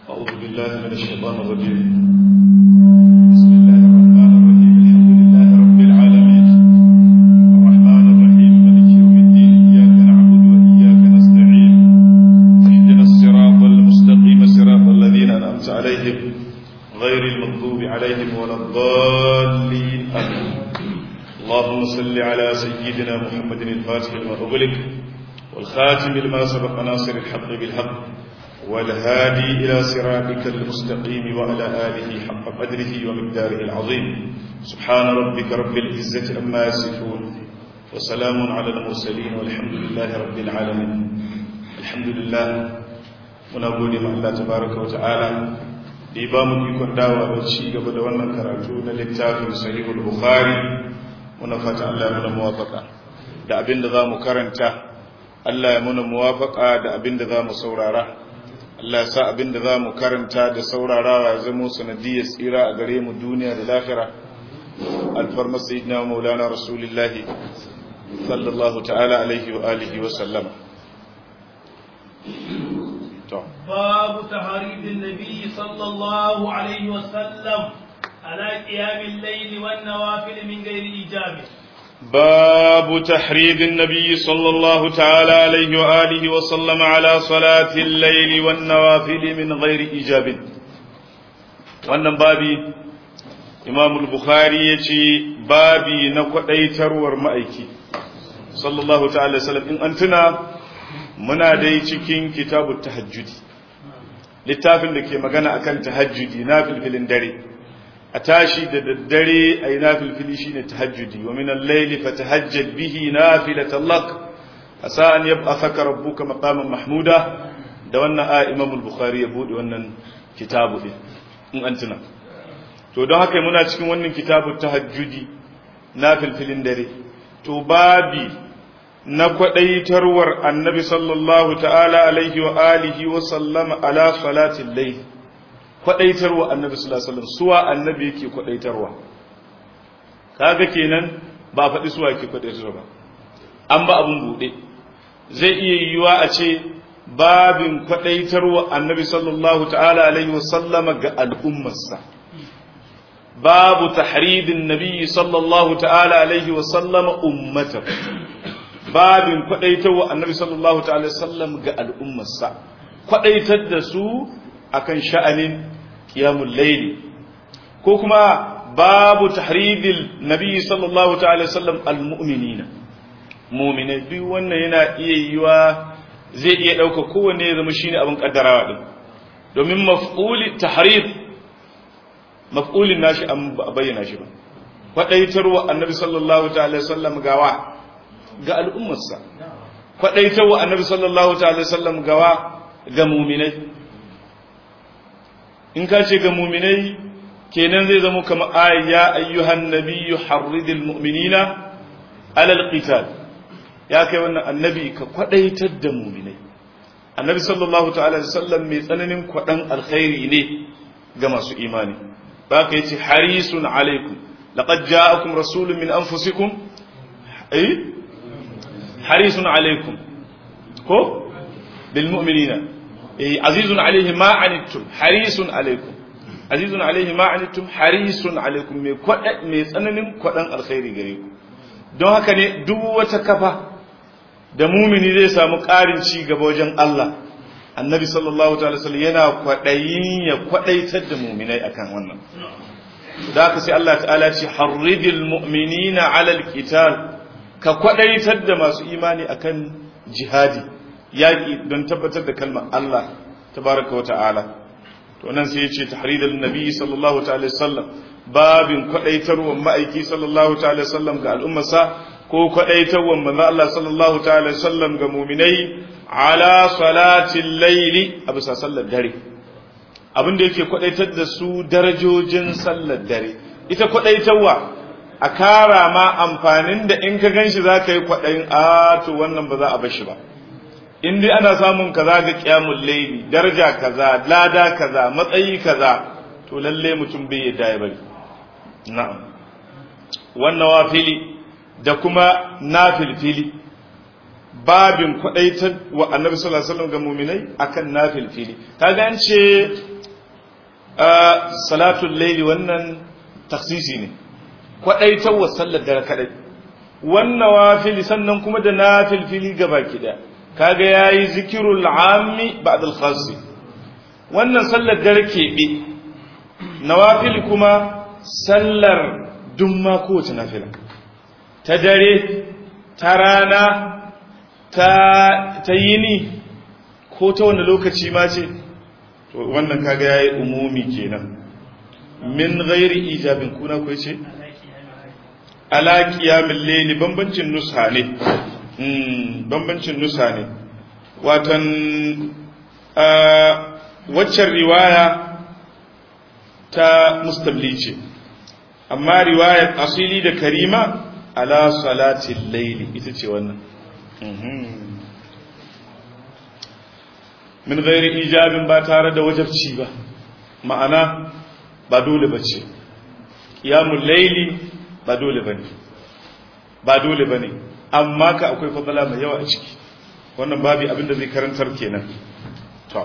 أعوذ بالله من الشيطان الرجيم بسم الله الرحمن الرحيم الحمد لله رب العالمين الرحمن الرحيم ملك يوم الدين إياك نعبد وإياك نستعين اهدنا الصراط المستقيم صراط الذين أنعمت عليهم غير المغضوب عليهم ولا الضالين آمين اللهم صل على سيدنا محمد الفاتح لما أغلق والخاتم لما سبق ناصر الحق بالحق والهادي إلى صراطك المستقيم وعلى آله حق قدره ومقداره العظيم سبحان ربك رب العزة أما يصفون وسلام على المرسلين والحمد لله رب العالمين الحمد لله ونقول مع الله تبارك وتعالى إبام يكون دعوة بشيء قبل وانا كراتو للتاف صحيح البخاري ونفت الله من موافقة da abin da za mu karanta Allah ya muna muwafaka da abin da za mu saurara Allah ya sa abin da za mu karanta da saurarawa ya zama sanadiyar tsira a gare mu duniya da lafira alfarmar sayyidina maulana rasulullahi sallallahu ta'ala alaihi wa alihi wa sallama to babu taharibin nabi sallallahu alaihi wa sallam ala qiyamil layli wan nawafil min ghairi ijabi باب تحريض النبي صلى الله تعالى عليه وآله وسلم على صلاة الليل والنوافل من غير إجاب wannan babi imam al-bukhari ya ce babi na kwadaitarwar ma'aiki sallallahu ta'ala sallam in an tuna muna dai cikin kitabu tahajjudi littafin da ke magana akan tahajjudi na filfilin dare a tashi da daddare a yi nafilfili shi ne tahajjudi wa minan laili fa tahajjad bihi nafilatan lak a sa'an yab a saka rabbuka maqaman mahmuda da wannan a imamul bukhari ya bude wannan kitabu din in an tuna to don haka muna cikin wannan kitabu tahajjudi nafilfilin dare to babi na kwadaitarwar annabi sallallahu ta'ala alaihi wa alihi wa sallama ala salatin layl kwadaitarwa annabi sallallahu alaihi wasallam suwa annabi yake kwadaitarwa kaga kenan ba faɗi suwa yake kwadaitarwa ba an ba abun bude zai iya yiwuwa a ce babin kwadaitarwa annabi sallallahu ta'ala alaihi wasallama ga al'ummarsa babu tahridin nabi sallallahu ta'ala alaihi wasallama ummatar babin kwadaitarwa annabi sallallahu ta'ala sallam ga al'ummarsa kwadaitar da su akan sha'anin qiyamul layli ko kuma babu tahridil nabi sallallahu ta'ala sallam almu'minina mu'minai duk wannan yana iya yiwa zai iya dauka kowanne ya zama shine abin kaddarawa din domin maf'uli tahrid maf'ulin nashi an bayyana shi ba kwadaitarwa annabi sallallahu ta'ala sallam gawa ga al'ummarsa kwadaitarwa annabi sallallahu ta'ala sallam gawa ga mu'minai in ka ce ga muminai kenan zai zama kama ya ayyuhan nabiyyu harridil mu'minina alal qital ya kai wannan annabi ka kwadaitar da muminai annabi sallallahu ta'ala alaihi wasallam mai tsananin kwadan alkhairi ne ga masu imani ba ka yace harisun alaikum laqad ja'akum rasulun min anfusikum ay harisun alaikum ko bil mu'minina azizun alaihi ma anittum harisun alaikum azizun alaihi ma anittum harisun alaikum mai kwada mai tsananin kwadan alkhairi gare ku don haka ne duk wata kafa da mumini zai samu ƙarin ci gaba wajen Allah annabi sallallahu ta'ala sallam yana kwadayin ya kwadaitar da muminai akan wannan da haka sai Allah ta'ala ce harridil mu'minina alal qital ka kwadaitar da masu imani akan jihadi yaƙi don tabbatar da kalmar Allah tabaraka wa ta'ala to nan sai ya ce tahridul nabi sallallahu ta'ala sallam babin kwadaitarwar ma'aiki sallallahu ta'ala sallam ga al'ummarsa ko kwadaitarwar manzo Allah sallallahu ta'ala sallam ga mu'minai ala salatil layli a bisa sallar dare abin da yake kwadaitar da su darajojin sallar dare ita kwadaitarwa a kara ma amfanin da in ka ganshi za ka yi kwadayin a to wannan ba za a bar shi ba in dai ana samun kaza ga kiyamul layli daraja kaza lada kaza matsayi kaza to lalle mutum bai yadda ya bari na'am wannan wafili da kuma nafilfili babin kwadaitar wa annabi sallallahu alaihi wasallam ga mu'minai akan nafilfili kaga an ce salatul laili wannan taksisi ne kwaɗaitawar sallar dare kaɗai wannan wafili sannan kuma da na filfili gaba kiɗa kaga ya yi zikirul ammi ba da khasi wannan sallar dare keɓe nawafil kuma sallar dumma kowace nafila ta dare ta rana ta yini ko ta wanda lokaci ma ce to wannan kaga yayi umumi kenan min ghairi ijabin kuna ko ce ala qiyamil layli bambancin nusa ne mm bambancin nusa ne watan waccan riwaya ta mustabli ce amma riwayar asili da karima ala salatil layli ita ce wannan min gairi ijabin ba tare da wajabci ba ma'ana ba dole ba ce ƙiyamun laili ba dole ba ne ba dole ba ne amma ka akwai fadala mai yawa a ciki wannan babi abinda zai karantar kenan to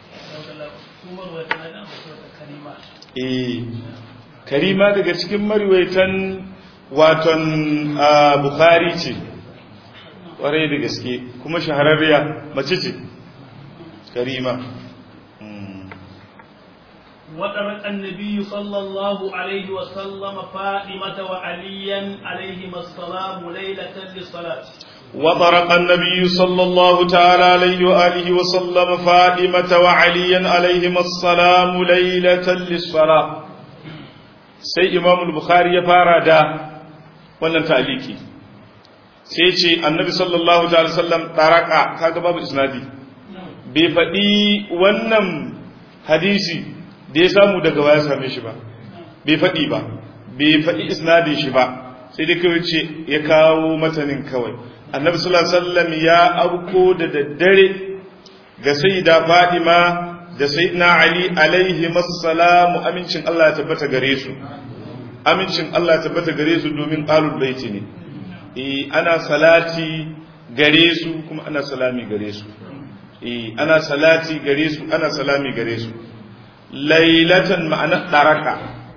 eh karima daga cikin mariwaitan waton bukhari ce kwarai da gaske kuma shahararriya mace ce كريمة وترك النبي صلى الله عليه وسلم فاطمة وعليا عليهما السلام ليلة للصلاة وطرق النبي صلى الله تعالى عليه وآله وسلم فاطمة وعليا عليهما السلام ليلة للصلاة سي إمام البخاري يفارى دا wannan ta'aliki sai ce annabi sallallahu ta'ala sallam taraka kaga babu isnadi bai faɗi wannan hadisi da ya samu daga waya same shi ba bai faɗi ba bai faɗi isnadin shi ba sai dai kawai ce ya kawo matanin kawai annabi sallallahu alaihi wasallam ya auko da daddare ga sayyida Fatima da sayyidina Ali alaihi massalamu amincin Allah ya tabbata gare su amincin Allah ya tabbata gare su domin qalul baiti ne eh ana salati gare su kuma ana salami gare su ana salati gare su ana salami gare su lailatan ma'ana daraka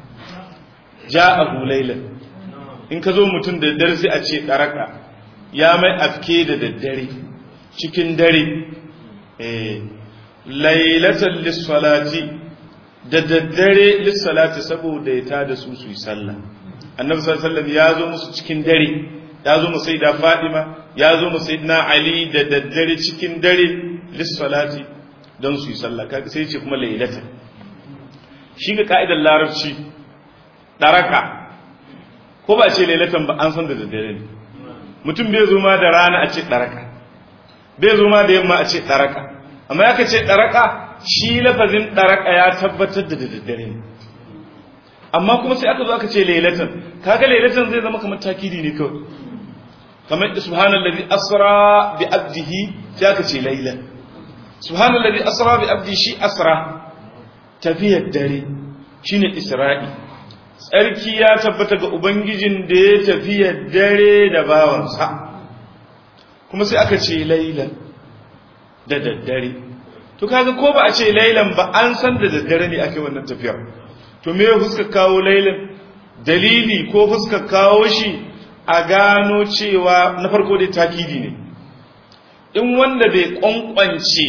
ja'ahu laylan in ka zo mutum da daddare sai a ce daraka ya mai afke da daddare cikin dare eh lailatan lis-salati da daddare lis-salati saboda ya tada su su yi sallah annabi sallallahu alaihi wasallam ya zo musu cikin dare ya zo mu sayyida Fadima ya zo mu sayyidina Ali da daddare cikin dare lissalati don su yi sallah kaga sai ce kuma lailatan shi ga ka'idar larabci daraka ko ba ce lailatan ba an san da daddare ne mutum bai zo ma da rana a ce daraka bai zo ma da yamma a ce daraka amma ya ce daraka shi lafazin daraka ya tabbatar da daddare ne amma kuma sai aka zo aka ce lailatan kaga lailatan zai zama kamar takidi ne kawai kamar subhanallazi asra bi abdihi sai aka ce lailan subhanallazi asra bi abdi shi asra tafiyar dare shine isra'i tsarki ya tabbata ga ubangijin da ya tafiyar dare da bawansa kuma sai aka ce lailan da daddare to kaga ko ba a ce lailan ba an san da daddare ne ake wannan tafiyar to me fuska kawo lailan dalili ko fuska kawo shi a gano cewa na farko dai takidi ne in wanda bai kwankwance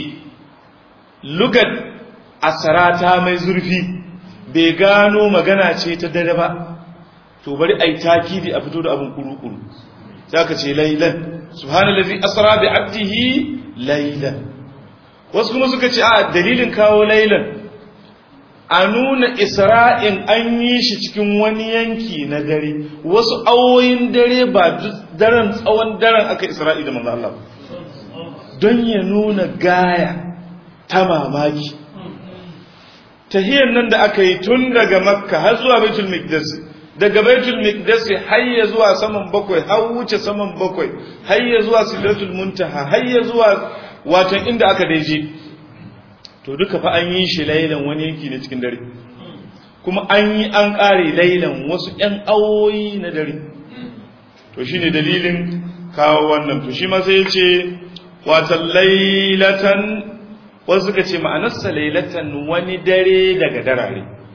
lugat asarata mai zurfi bai gano magana ce ta dare ba to bari ai takidi a fito da abin kuru-kuru za ka ce lailan subhanallazi asra bi abdihi lailan wasu kuma suka ce a dalilin kawo lailan a nuna isra'in an yi shi cikin wani yanki na dare wasu awoyin dare ba daren tsawon daren aka isra'i da manzo Allah don ya nuna gaya ta mamaki tahiyar nan da aka yi tun daga makka har zuwa baitul miqdas daga baitul miqdas har ya zuwa saman bakwai har wuce saman bakwai har ya zuwa sidratul muntaha har ya zuwa watan inda aka daije to duka fa an yi shi lailan wani yanki ne cikin dare kuma an yi an ƙare lailan wasu ƴan awoyi na dare to shine dalilin kawo wannan to shi ma sai ya ce watan lailatan wasu suka ce ma'anarsa lailatan wani dare daga darare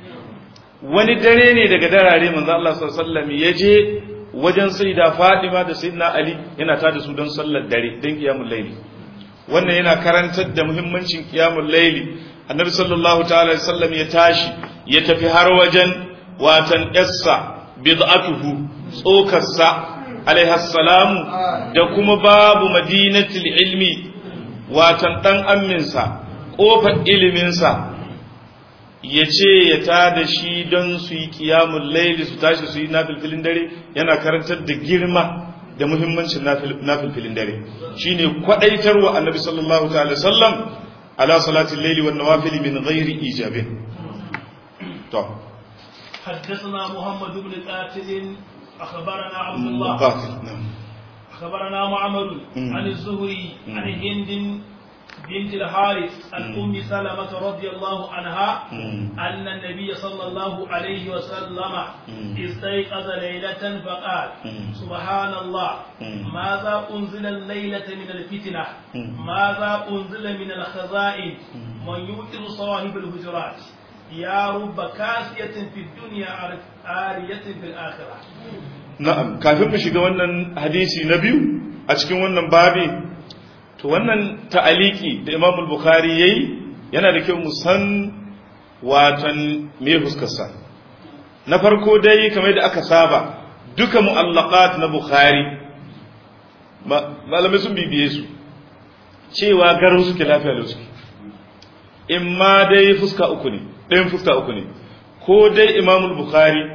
wani dare ne daga darare manzo Allah sallallahu alaihi wasallam ya je wajen sayyida Fatima da sayyidina Ali yana tada su don sallar dare don qiyamul layli wannan yana karantar da muhimmancin qiyamul layli annabi sallallahu ta'ala alaihi wasallam ya tashi ya tafi har wajen watan essa bid'atuhu tsokarsa alaihi salamu da kuma babu madinatul ilmi watan dan amminsa kofar iliminsa ya ce ya tada shi don su yi kiyamun laili su tashi su yi nafilfilin dare yana karantar da girma da muhimmancin nafilfilin dare shi ne kwaɗaitarwa annabi sallallahu ta'ala sallam ala salatin laili wa nawafili min ghairi ijabin to حدثنا محمد بن قاتل أخبرنا عبد الله قاتل نعم أخبرنا معمر عن الزهري عن هند بنت الحارث عن أم سلمة رضي الله عنها أن النبي صلى الله عليه وسلم استيقظ ليلة فقال سبحان الله ماذا أنزل الليلة من الفتنة ماذا أنزل من الخزائن من يوقظ صواهب الهجرات يا رب كاسية في الدنيا عارية في الآخرة na'am kafin mu shiga wannan hadisi na biyu a cikin wannan babi to wannan ta'aliki da Imam al-Bukhari yayi yana da kyau mu san watan me fuskarsa na farko dai kamar da aka saba duka mu'allaqat na Bukhari malamai sun bibiye su cewa garin suke lafiya lau suke in ma dai fuska uku ne ɗayan fuska uku ne ko dai Imam al-Bukhari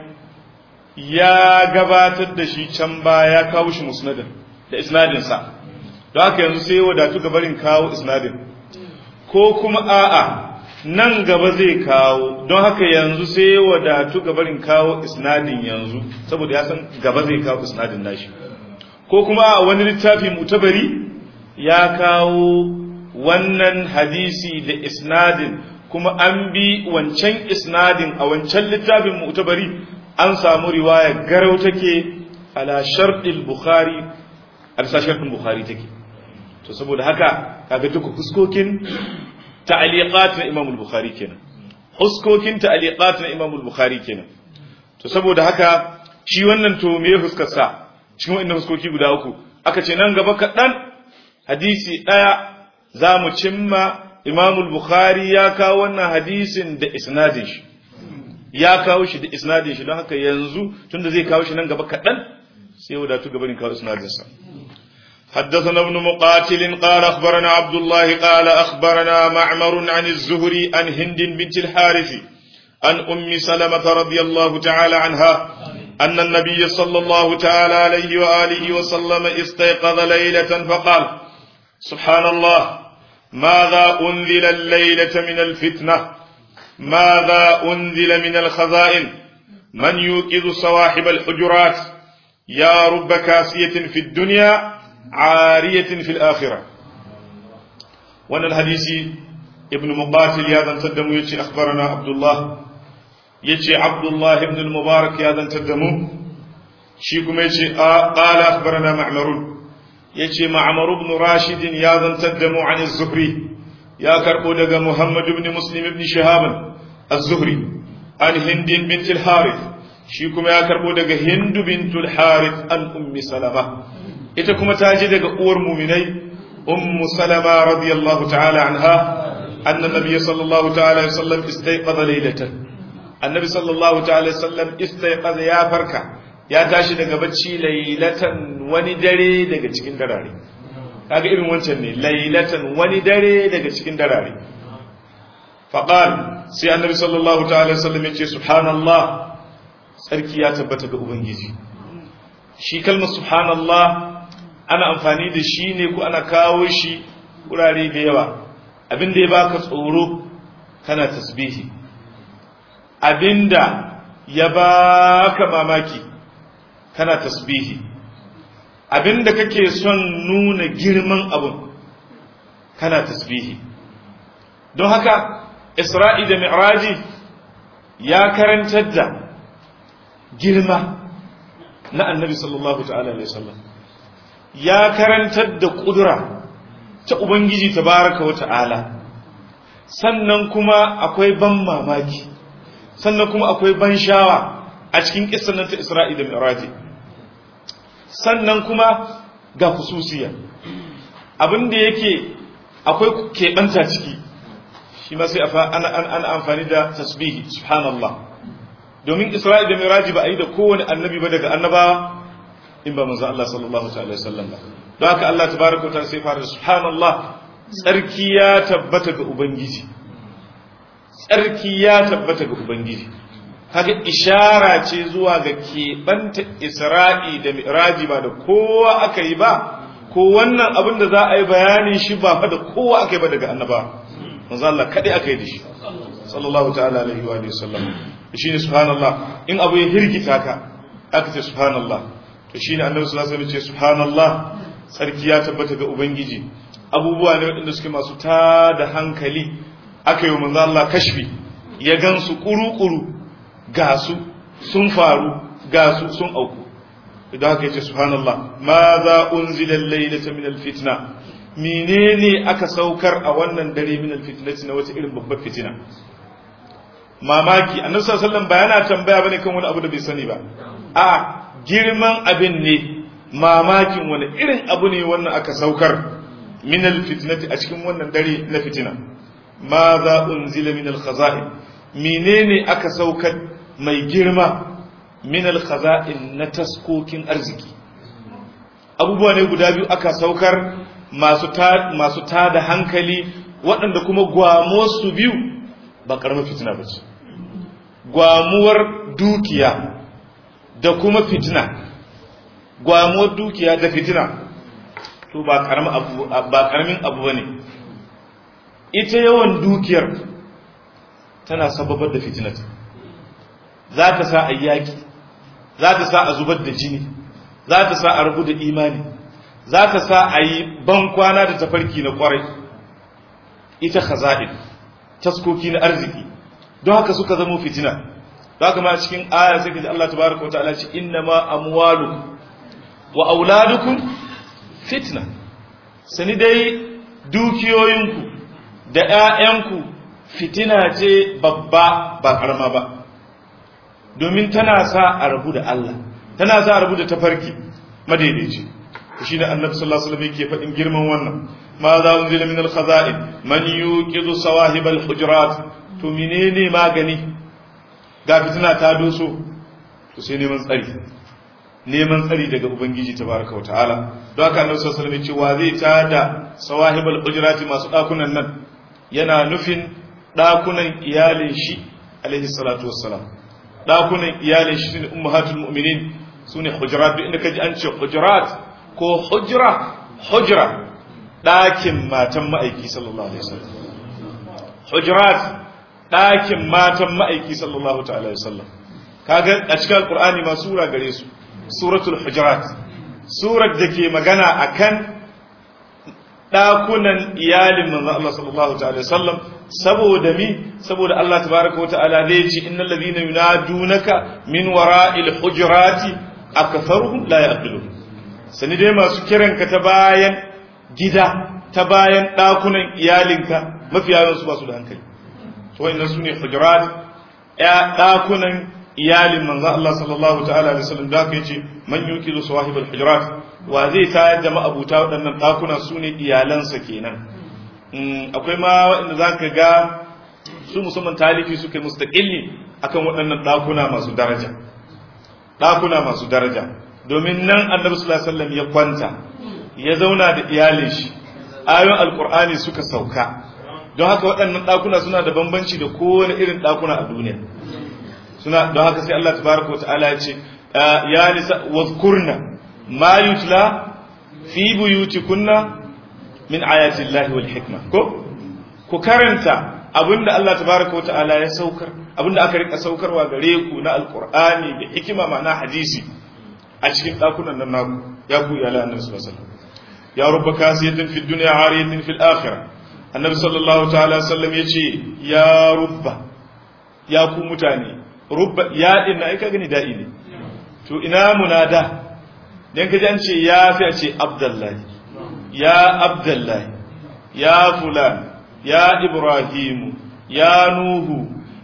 ya gabatar da shi can baya ya kawo shi musnadin da isnadinsa don haka yanzu sai wadatu gabarin kawo isnadin ko kuma a'a nan gaba zai kawo don haka yanzu sai wadatu gabarin kawo isnadin yanzu saboda ya san gaba zai kawo isnadin nashi ko kuma a wani littafi mutabari ya kawo wannan hadisi da isnadin kuma an bi wancan isnadin a wancan littafin mutabari an samu riwaya garau take ala sharɗin bukhari alsa sharɗin bukhari take to saboda haka kaga duka fuskokin ta'aliqat na imam al-bukhari kenan fuskokin ta'aliqat na imam al-bukhari kenan to saboda haka shi wannan to me fuskar sa cikin wannan fuskoki guda uku aka ce nan gaba kaɗan hadisi ɗaya za mu cimma imam al-bukhari ya kawo wannan hadisin da isnadin shi ya kawo shi da isnadin shi don haka yanzu tunda zai kawo shi nan gaba kaɗan sai wadatu gabanin kawo isnadinsa حدثنا ابن مقاتل قال أخبرنا عبد الله قال أخبرنا معمر عن الزهري عن هند بنت الحارث عن أم سلمة رضي الله تعالى عنها أن النبي صلى الله تعالى عليه وآله وسلم استيقظ ليلة فقال سبحان الله ماذا أنزل الليلة من الفتنة ماذا أنزل من الخزائن من يوقظ صواحب الحجرات يا رب كاسية في الدنيا عارية في الآخرة وانا الحديث ابن مقاتل يا ذن تدمو يتي أخبرنا عبد الله يتي عبد الله ابن المبارك يا ذن تدمو شيكم يتي قال أخبرنا معمر يتي معمر بن راشد يا ذن تدمو عن الزهري يا كربو دغ محمد بن مسلم بن شهاب الزهري عن هند بنت الحارث shi kuma ya karbo daga hindu bintul harith an ummi salama ita kuma ta ji daga uwar muminai ummu salama radiyallahu ta'ala anha anna nabiy sallallahu ta'ala alaihi wasallam istayqadha laylatan annabi sallallahu ta'ala alaihi wasallam istayqadha ya farka ya tashi daga bacci laylatan wani dare daga cikin darare kaga irin wancan ne laylatan wani dare daga cikin darare faqal sai annabi sallallahu ta'ala alaihi wasallam ya ce subhanallah tsarki ya tabbata ga Ubangiji. Shi kalmar subhanallah ana amfani da shi ne ko ana kawo shi wurare da yawa. Abin da ya baka tsoro kana tasbihi. Abinda ya baka mamaki kana tasbihi. Abinda kake son nuna girman abun kana tasbihi. Don haka Isra'i da Mi'raji ya karantar da girma na annabi sallallahu ta'ala alaihi wasallam ya karantar da kudura ta ubangiji tabaraka wa ta'ala sannan kuma akwai ban mamaki sannan kuma akwai ban shawa a cikin kissan nan ta Isra'i da Mi'raji sannan kuma ga hususiya abin da yake akwai keɓanta ciki shi ma sai ana amfani da tasbihi subhanallah domin Isra'i da Mi'raji ba a yi da kowane annabi ba daga annabawa in ba manzo Allah sallallahu alaihi wasallam ba don haka Allah tabaraka wa ta'ala sai fara subhanallah tsarki ya tabbata ga ubangiji tsarki ya tabbata ga ubangiji haka ishara ce zuwa ga keɓanta isra'i da mi'raji ba da kowa aka yi ba ko wannan abin da za a yi bayanin shi ba fa da kowa aka yi ba daga annaba manzo Allah kadai aka yi da shi sallallahu ta'ala alaihi wa sallam shine subhanallah in abu ya hirgita ka aka ce subhanallah to shine annabi sallallahu alaihi wasallam ce subhanallah sarki ya tabbata ga ubangiji abubuwa ne waɗanda suke masu tada hankali aka yi manzo Allah kashfi ya gansu kuru-kuru ga su sun faru ga su sun auku idan haka yace subhanallah ma za unzila al-laylata min al-fitna menene aka saukar a wannan dare min al-fitnati na wata irin babbar fitina mamaki annabi sallallahu alaihi wasallam bayana tambaya bane kan wani abu da bai sani ba a girman abin ne mamakin wani irin abu ne wannan aka saukar min alfitnati a cikin wannan dare na fitina ma za unzila min alkhaza'in menene aka saukar mai girma min alkhaza'in na taskokin arziki abubuwa ne guda biyu aka saukar masu ta masu tada hankali waɗanda kuma gwamo su biyu ba karamar fitina ba ce gwamuwar dukiya da kuma fitina gwamuwar dukiya da fitina to ba karamin abu ba karamin abu bane ita yawan dukiyar tana sababar da fitinata za ta sa a yaki za ta sa a zubar da jini za ta sa a rabu da imani za ta sa a yi bankwana da tafarki na kwarai ita khaza'in taskoki na arziki don haka suka zama fitina don haka ma cikin aya sai ka ji Allah tabaraka wa ta'ala ce inna ma amwalukum wa auladukum fitna sani dai dukiyoyinku da ƴaƴanku fitina ce babba ba karama ba domin tana sa a rabu da Allah tana sa a rabu da tafarki madaidaici shi da annabi sallallahu alaihi wasallam yake faɗin girman wannan ma za unzila min al-khaza'in man yuqidu sawahib al-hujurat to menene magani ga fitina ta doso to sai neman tsari neman tsari daga ubangiji tabaraka wa ta'ala don haka annabi sallallahu alaihi wasallam ya ce wa zai tada sawahib al-hujurat masu dakunan nan yana nufin dakunan iyalin shi alaihi salatu wassalam dakunan iyalin shi ne ummahatul mu'minin sune hujurat duk inda kaji an ce hujurat ko hujra hujra ɗakin matan ma'aiki sallallahu alaihi wasallam hujurat ɗakin matan ma'aiki sallallahu ta'ala wasallam kaga a cikin alqur'ani ma sura gare su suratul hujurat surar da ke magana akan ɗakunan iyalin manzon Allah sallallahu ta'ala wasallam saboda mi saboda Allah tabaraka wa ta'ala zai ce innal ladhina yunadunaka min wara'il hujurati akfaruhum la ya'qilun sani dai masu kiranka ta bayan gida ta bayan ɗakunan iyalinka mafi yawansu ba su da hankali to wa'annan su ne hujurat ya ɗakunan iyalin manzo Allah sallallahu ta'ala alaihi wasallam da kai ce man yuqidu sawahibul hujurat wa zai tayar da ma'abuta waɗannan ɗakuna su ne iyalansa kenan akwai ma waɗanda zaka ga su musamman talifi suka yi mustaqilli akan waɗannan ɗakuna masu daraja ɗakuna masu daraja domin nan annabi sallallahu alaihi wasallam ya kwanta ya zauna da iyalin shi ayoyin alqur'ani suka sauka don haka waɗannan ɗakuna suna da bambanci da kowane irin ɗakuna a duniya suna don haka sai Allah tabaraka wataala ya ce ya nisa wadhkurna ma yutla fi buyutikunna min ayati llahi wal hikma ko ku karanta abinda Allah tabaraka wataala ya saukar abinda aka rika saukarwa gare ku na alqur'ani da hikima ma'ana hadisi a cikin ɗakunan nan naku ya ku iyala annabi sallallahu alaihi wasallam ya rubba kasiyatin fid dunya ariyatin fil akhirah annabi sallallahu ta'ala sallam yace ya rubba ya ku mutane rubba ya din ai ka gani da'i ne to ina munada dan kaji an ce ya fi a ce abdullahi ya abdullahi ya fulan ya ibrahimu ya nuhu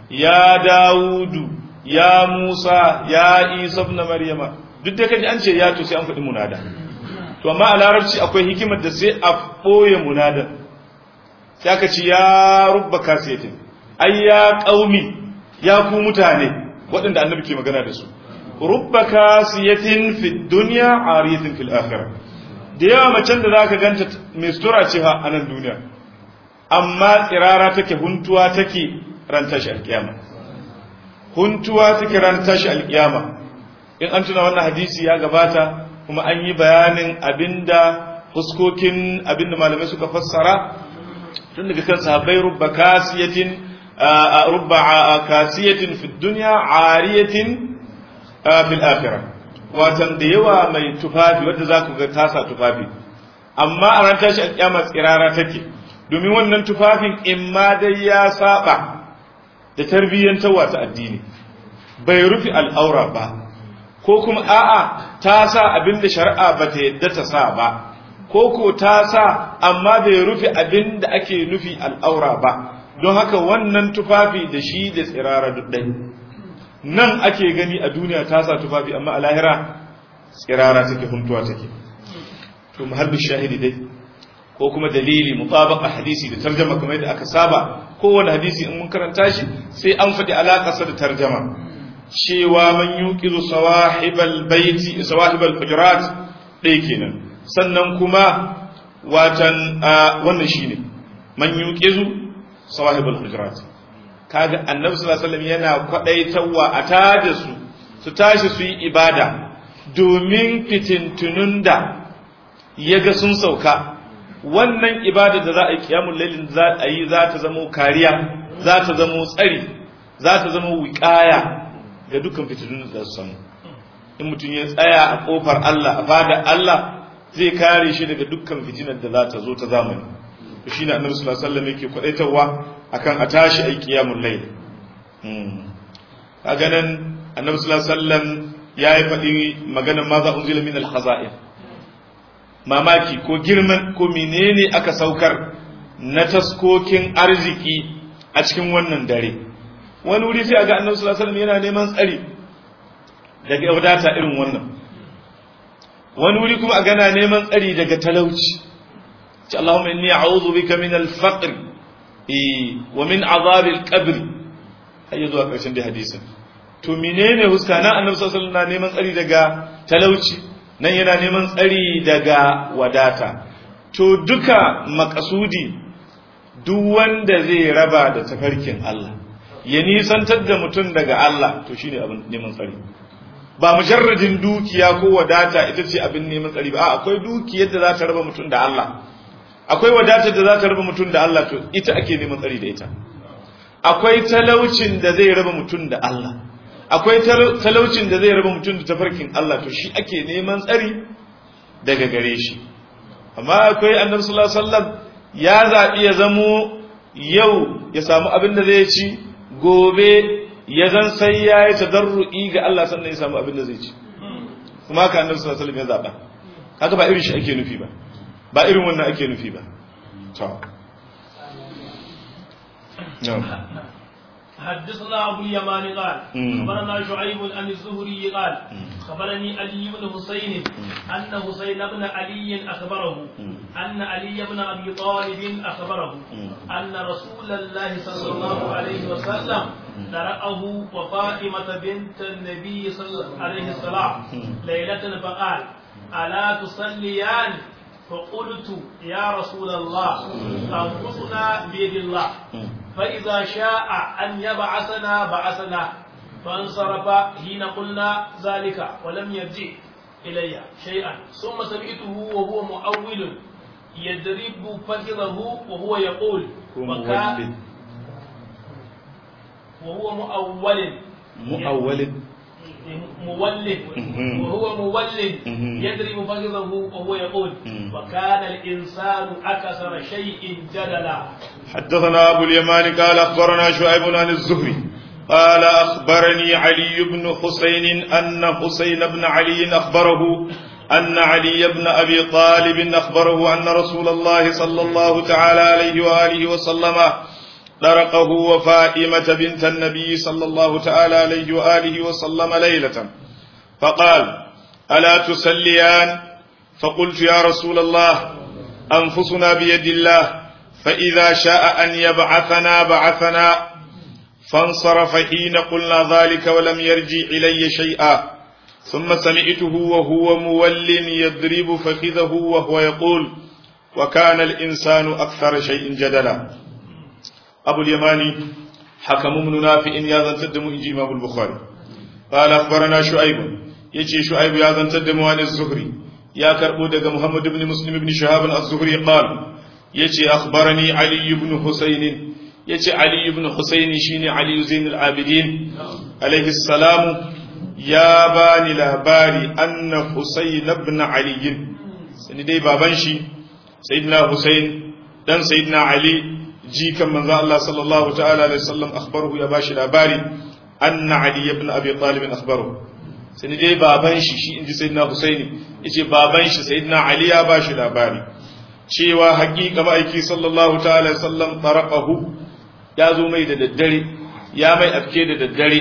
ya dawudu ya musa ya isa ibn maryama duk da kaji an ce ya to sai an faɗi munada to amma a larabci akwai hikimar da sai a ɓoye munada sai aka ce ya rubba kasiyatin ai ya ƙaumi ya ku mutane waɗanda annabi ke magana da su rubba kasiyatin fi dunya ariyatin fil akhirah da yawa macen da zaka ganta mai sutura ce fa a nan duniya amma tsirara take huntuwa take ran tashi alkiyama huntuwa take ran tashi alkiyama in an tuna wannan hadisi ya gabata kuma an yi bayanin abinda fuskokin abinda malamai suka fassara tun daga kan sahabbai rubba kasiyatin rubba kasiyatin fi dunya ariyatin fil akhirah watan da yawa mai tufafi wanda za ku ga tasa tufafi amma a ran tashi alƙiyama tsirara take domin wannan tufafin in ma dai ya saba da tarbiyyantarwa ta addini bai rufe al'aura ba ko kuma a'a ta sa abin da shari'a ba ta yadda ta sa ba ko ko ta sa amma bai rufe abin da ake nufi al'aura ba don haka wannan tufafi da shi da tsirara duk ɗaya nan ake gani a duniya ta sa tufafi amma a lahira tsirara take huntuwa take to muhallin shahidi dai ko kuma dalili mutabaqa hadisi da tarjama kamar yadda aka saba kowane hadisi in mun karanta shi sai an faɗi alaƙarsa da tarjama cewa man yuqizu sawahibal baiti sawahibal hujurat ɗaya kenan sannan kuma watan wannan shine man yuqizu sawahibal hujurat kaga annabi sallallahu alaihi wasallam yana kwadaitarwa a tada su su tashi su yi ibada domin fitintunun da yaga sun sauka wannan ibada da za a yi kiyamul lailin za a yi za ta zama kariya za ta zama tsari za ta zama wiƙaya ga dukkan fitintunun da su samu in mutum ya tsaya a kofar Allah a fada Allah zai kare shi daga dukkan fitinar da za ta zo ta zamani to shine annabi sallallahu alaihi wasallam yake kwadaitarwa akan a tashi ai qiyamul layl kaga nan annabi sallallahu alaihi wasallam yayi faɗi maganar ma za unzila min al-khaza'in mamaki ko girman ko menene aka saukar na taskokin arziki a cikin wannan dare wani wuri sai aga annabi sallallahu alaihi wasallam yana neman tsari daga wadata irin wannan wani wuri kuma aga na neman tsari daga talauci ce Allahumma inni a'udhu bika min al-faqr wa min azab al-qabr har zuwa karshen da hadisin to menene huska nan annabi sallallahu alaihi wasallam neman tsari daga talauci nan yana neman tsari daga wadata to duka makasudi duk wanda zai raba da tafarkin Allah ya nisantar da mutum daga Allah to shine abin neman tsari ba mujarradin dukiya ko wadata ita ce abin neman tsari ba akwai dukiyar da za ta raba mutum da Allah akwai wadatar da za ta raba mutum da Allah to ita ake neman tsari da ita akwai talaucin da zai raba mutum da Allah akwai talaucin da zai raba mutum da tafarkin Allah to shi ake neman tsari daga gare shi amma akwai annabi sallallahu alaihi wasallam ya zaɓi ya zamo yau ya samu abin da zai ci gobe ya zan sai ya yi tadarru'i ga Allah sannan ya samu abin da zai ci kuma haka annabi sallallahu alaihi wasallam ya zaɓa haka ba irin shi ake nufi ba ba irin wannan ake nufi ba to حدثنا أبو اليمان قال خبرنا شعيب عن الزهري قال خبرني علي بن حسين أن حسين بن علي أخبره أن علي بن أبي طالب أخبره أن رسول الله صلى الله عليه وسلم درأه وفاطمة بنت النبي صلى الله عليه السلام ليلة فقال ألا تصليان فقلت يا رسول الله أنفسنا بيد الله فإذا شاء أن يبعثنا بعثنا فانصرف حين قلنا ذلك ولم يرجع إلي شيئا ثم سمعته وهو مؤول يضرب فخذه وهو يقول وكان وهو مؤول مؤول مولد وهو مولد يضرب فخذه وهو يقول وكان الإنسان أكثر شيء جدلا حدثنا أبو اليمان قال أخبرنا شعيب عن الزهري قال أخبرني علي بن حسين أن حسين بن علي أخبره أن علي بن أبي طالب أخبره أن رسول الله صلى الله تعالى عليه وآله وسلم طرقه وفائمة بنت النبي صلى الله تعالى عليه وآله وسلم ليلة فقال ألا تسليان فقلت يا رسول الله أنفسنا بيد الله فإذا شاء أن يبعثنا بعثنا فانصرف حين قلنا ذلك ولم يرجع إلي شيئا ثم سمعته وهو مول يضرب فخذه وهو يقول وكان الإنسان أكثر شيء جدلا أبو اليماني حكم من نافع يا ذن تدم إنجي إمام البخاري قال أخبرنا شعيب يجي شعيب يا ذن تدم عن الزهري يا كربو دغ محمد بن مسلم بن شهاب الزهري قال يجي أخبرني علي بن حسين يجي علي بن حسين شيني علي زين العابدين عليه السلام يا باني لاباري أن حسين بن علي سندي بابنشي سيدنا حسين دان سيدنا علي jikan manzo Allah sallallahu ta'ala alaihi wasallam akhbarahu ya bashi labari anna ali ibn abi talib akhbarahu sai dai baban shi shi inji sayyidina husaini yace baban shi sayyidina ali ya bashi labari cewa haƙiƙa ma'aiki sallallahu ta'ala alaihi wasallam taraqahu ya zo mai da daddare ya mai afke da daddare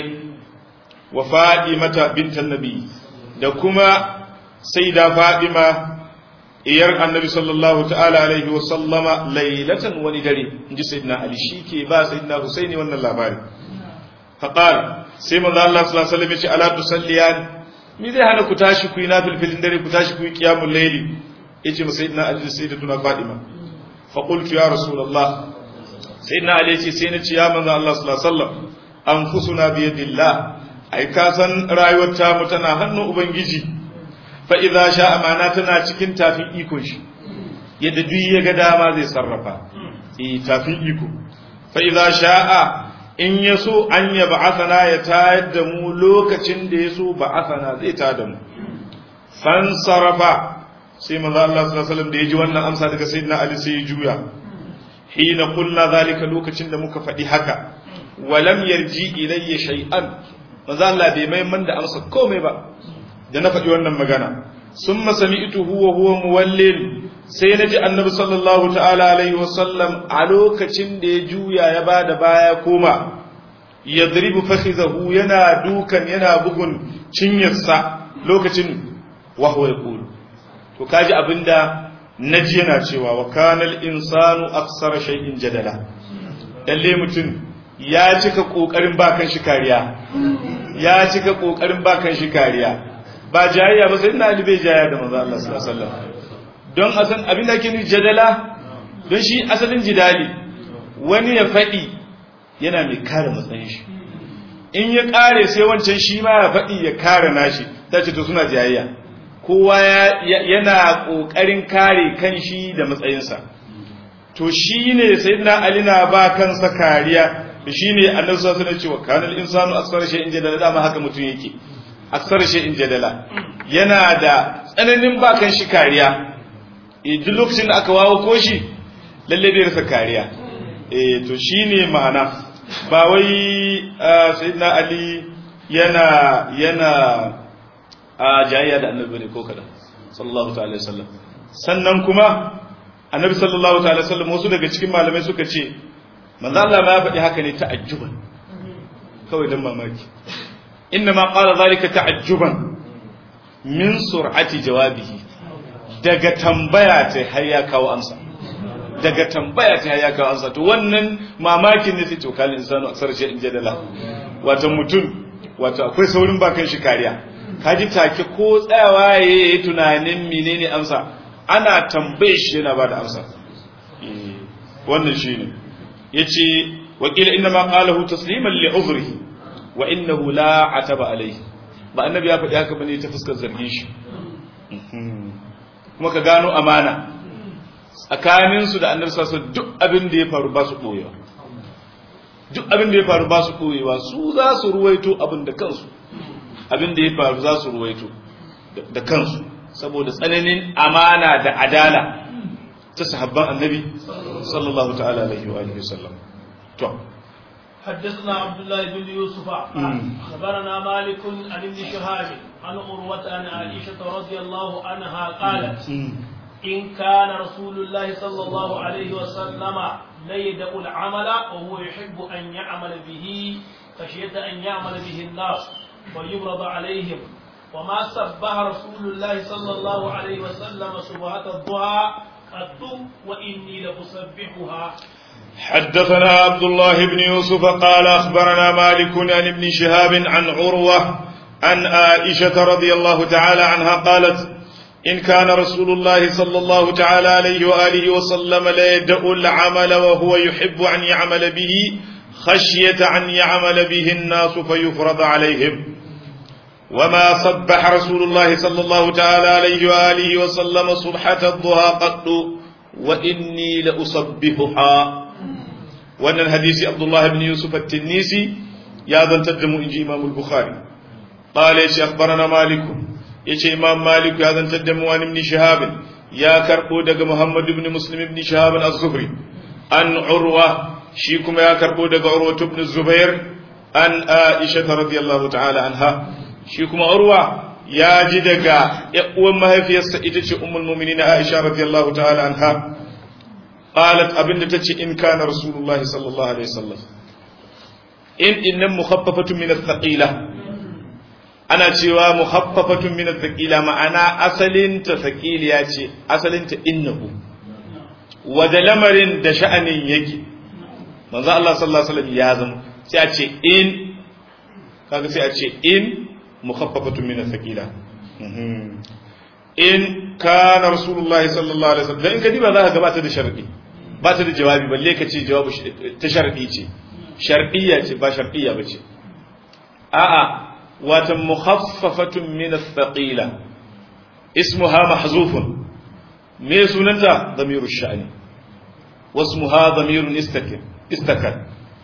wa fadimata bintan nabi da kuma sayyida fadima iyar annabi sallallahu ta'ala alaihi wa sallama lailatan wani dare inji sayyidina ali shike ba sayyidina husaini wannan labari faqal sai manzo Allah sallallahu alaihi wasallam ya ce ala tusalliyan mi zai hana ku tashi ku yi nafilfilin dare ku tashi ku yi qiyamul layli yace ma sayyidina ali da sayyidatuna fadima fa qultu ya rasulullah sayyidina ali yace sai na ce ya manzo Allah sallallahu alaihi wasallam anfusuna bi yadillah ai ka san rayuwar ta mu tana hannun ubangiji fa'iza sha amana tana cikin tafin ikon shi yadda duk ya ga dama zai sarrafa e tafin iko fa'iza sha'a in ya so an ya ba'athana ya tayar da mu lokacin da ya so ba'athana zai ta da mu fan sarrafa sai manzo Allah sallallahu alaihi wasallam da ya ji wannan amsa daga sayyidina Ali sai ya juya hina qulna zalika lokacin da muka faɗi haka walam yarji ilayya shay'an manzo Allah bai mai man da amsa komai ba da na faɗi wannan magana sun masami ito huwa huwa muwallin sai na ji annabi sallallahu ta'ala alaihi wasallam a lokacin da ya juya ya ba da baya koma ya zaribu fahizahu yana dukan yana bugun cinyarsa lokacin wahuwa ya kulu to kaji abinda na ji yana cewa wa kanal insanu aksara shay'in jadala lalle mutum ya cika kokarin bakan shi kariya ya cika kokarin bakan shi kariya ba jayayya ba sai ina ali bai jayayya da manzo Allah sallallahu alaihi wasallam don asan abin da ke nufi jadala don shi asalin jidali wani ya faɗi yana mai kare matsayin shi in ya kare sai wancan shi ma ya faɗi ya kare nashi ta ce to suna jayayya kowa yana ƙoƙarin kare kan shi da matsayinsa to shi ne sai na ali na ba kansa kariya da shi ne annabi sallallahu alaihi wasallam ce wa kanal insanu aksara shay'in jadala dama haka mutum yake aksar shi in jadala yana da tsananin bakan shi kariya duk lokacin da aka wawo ko shi lalle bai rasa kariya eh to shine ma'ana ba wai sayyidina ali yana yana a jayya da annabi ne ko kada sallallahu ta'ala wasallam sannan kuma annabi sallallahu ta'ala wasallam wasu daga cikin malamai suka ce manzo Allah ma ya faɗi haka ne ta'ajjuban kawai dan mamaki إنما قال ذلك تعجبا من سرعة جوابه daga tambaya ta har ya kawo amsa daga tambaya ta har ya kawo amsa to wannan mamakin ne sai to kalin insanu aksar shi in jadala wato mutum wato akwai saurin bakan shi kariya kaji take ko tsayawa yayi tunanin menene amsa ana tambaye shi yana bada amsa wannan shine yace wakila inna ma qalahu tasliman li uzrihi wa innahu la ataba alayhi ba annabi ya faɗi haka bane ta fuskar zargin shi kuma ka gano amana tsakanin su da annabi sallallahu duk abin da ya faru ba su koyewa duk abin da ya faru ba su koyewa su za su ruwaito abin da kansu abin da ya faru za su ruwaito da kansu saboda tsananin amana da adala ta sahabban annabi sallallahu ta'ala alaihi wa alihi wasallam to حدثنا عبد الله بن يوسف أخبرنا مالك عن ابن شهاب عن عروة عن عائشة رضي الله عنها قالت إن كان رسول الله صلى الله عليه وسلم لا يدع العمل وهو يحب أن يعمل به خشية أن يعمل به الناس ويبرض عليهم وما سبح رسول الله صلى الله عليه وسلم سبحة الضحى قد وإني لأسبحها حدثنا عبد الله بن يوسف قال أخبرنا مالك عن ابن شهاب عن عروة عن عائشة رضي الله تعالى عنها قالت إن كان رسول الله صلى الله تعالى عليه وآله وسلم لا يدع العمل وهو يحب أن يعمل به خشية أن يعمل به الناس فيفرض عليهم وما صبح رسول الله صلى الله تعالى عليه وآله وسلم صبحة الضحى قط وإني لأصبحها وأن الحديث عبد الله بن يوسف التنيسي يا ذا تدم إنجي إمام البخاري قال يا أخبرنا مالك يا إمام مالك يا ذا تدم عن ابن شهاب يا كربو دق محمد بن مسلم بن شهاب الزهري عن عروة شيكم يا كربو دق عروة بن الزبير عن عائشة رضي الله تعالى عنها شيكم عروة يا جدك يقوم ما هي في السئتة أم المؤمنين عائشة رضي الله تعالى عنها قالت أبن تتشي إن كان رسول الله صلى الله عليه وسلم إن إن مخففة من الثقيلة أنا تشيوا مخففة من الثقيلة ما أنا أصل ثقيل ياتي أصل إنه ودلمر دشأن يجي من ذا الله صلى الله عليه وسلم يازم سيأتي إن kaga sai a ce in mukhaffafatun min athqila in kana rasulullahi sallallahu alaihi wasallam dan in ka diba za ka gabata da sharadi ba ta da jawabi balle ka ce jawabu ta sharadi ce shar'iyya ce ba shar'iyya ba ce a'a wata mukhaffafatun min athqila ismuha mahzufun me sunanta damiru sha'ni wasmuha damirun istakin istakan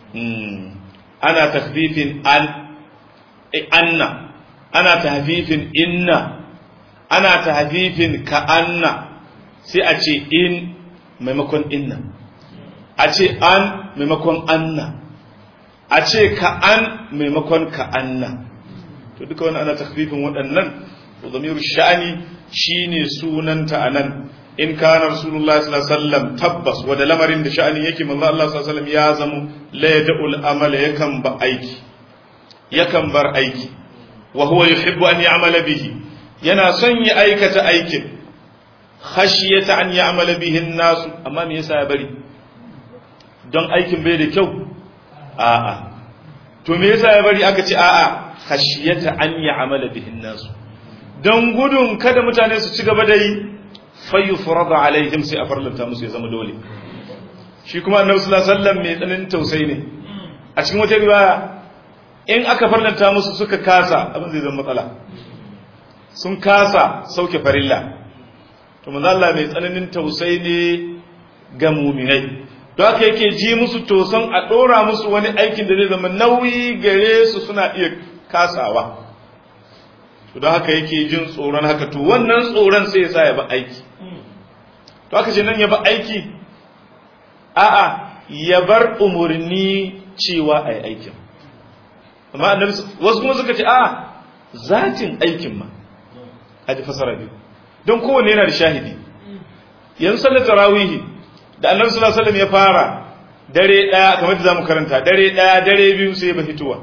ana takhfifin an anna ana tahfifin inna ana tahfifin ka anna sai a ce in maimakon inna a ce an maimakon anna a ce ka an maimakon ka anna to duka wani ana takfifin waɗannan to zamiru sha'ani shine sunanta anan in kana rasulullah sallallahu alaihi wasallam tabbas wada lamarin da sha'ani yake manzo Allah sallallahu alaihi wasallam ya zamo la yad'ul amala yakan ba aiki yakan bar aiki wa huwa yuhibbu an ya'mala bihi yana son ya aikata aikin khashiyata an ya'mala bihi an-nas amma me yasa ya bari don aikin bai da kyau a'a to me yasa ya bari aka ce a'a khashiyata an ya'mala bihi an-nas don gudun kada mutane su ci gaba da yi fayyufrada alaihim sai a farlanta musu ya zama dole shi kuma annabi sallallahu alaihi wasallam mai tsananin tausayi ne a cikin wata riwaya in aka farlanta musu suka kasa abin zai zama matsala sun kasa sauke farilla to manzo Allah mai tsananin tausayi ne ga mu'minai to haka yake ji musu tosan a dora musu wani aikin da zai zama nauyi gare su suna iya kasawa to don haka yake jin tsoron haka to wannan tsoron sai ya sa ya ba aiki to haka ce nan ya ba aiki a'a ya bar umarni cewa a yi aikin amma annabi wasu kuma suka ce a'a zatin aikin ma a ji fasara biyu don kowanne yana da shahidi yanzu sallar tarawihi da annabi sallallahu alaihi wasallam ya fara dare daya kamar da zamu karanta dare daya dare biyu sai ba fituwa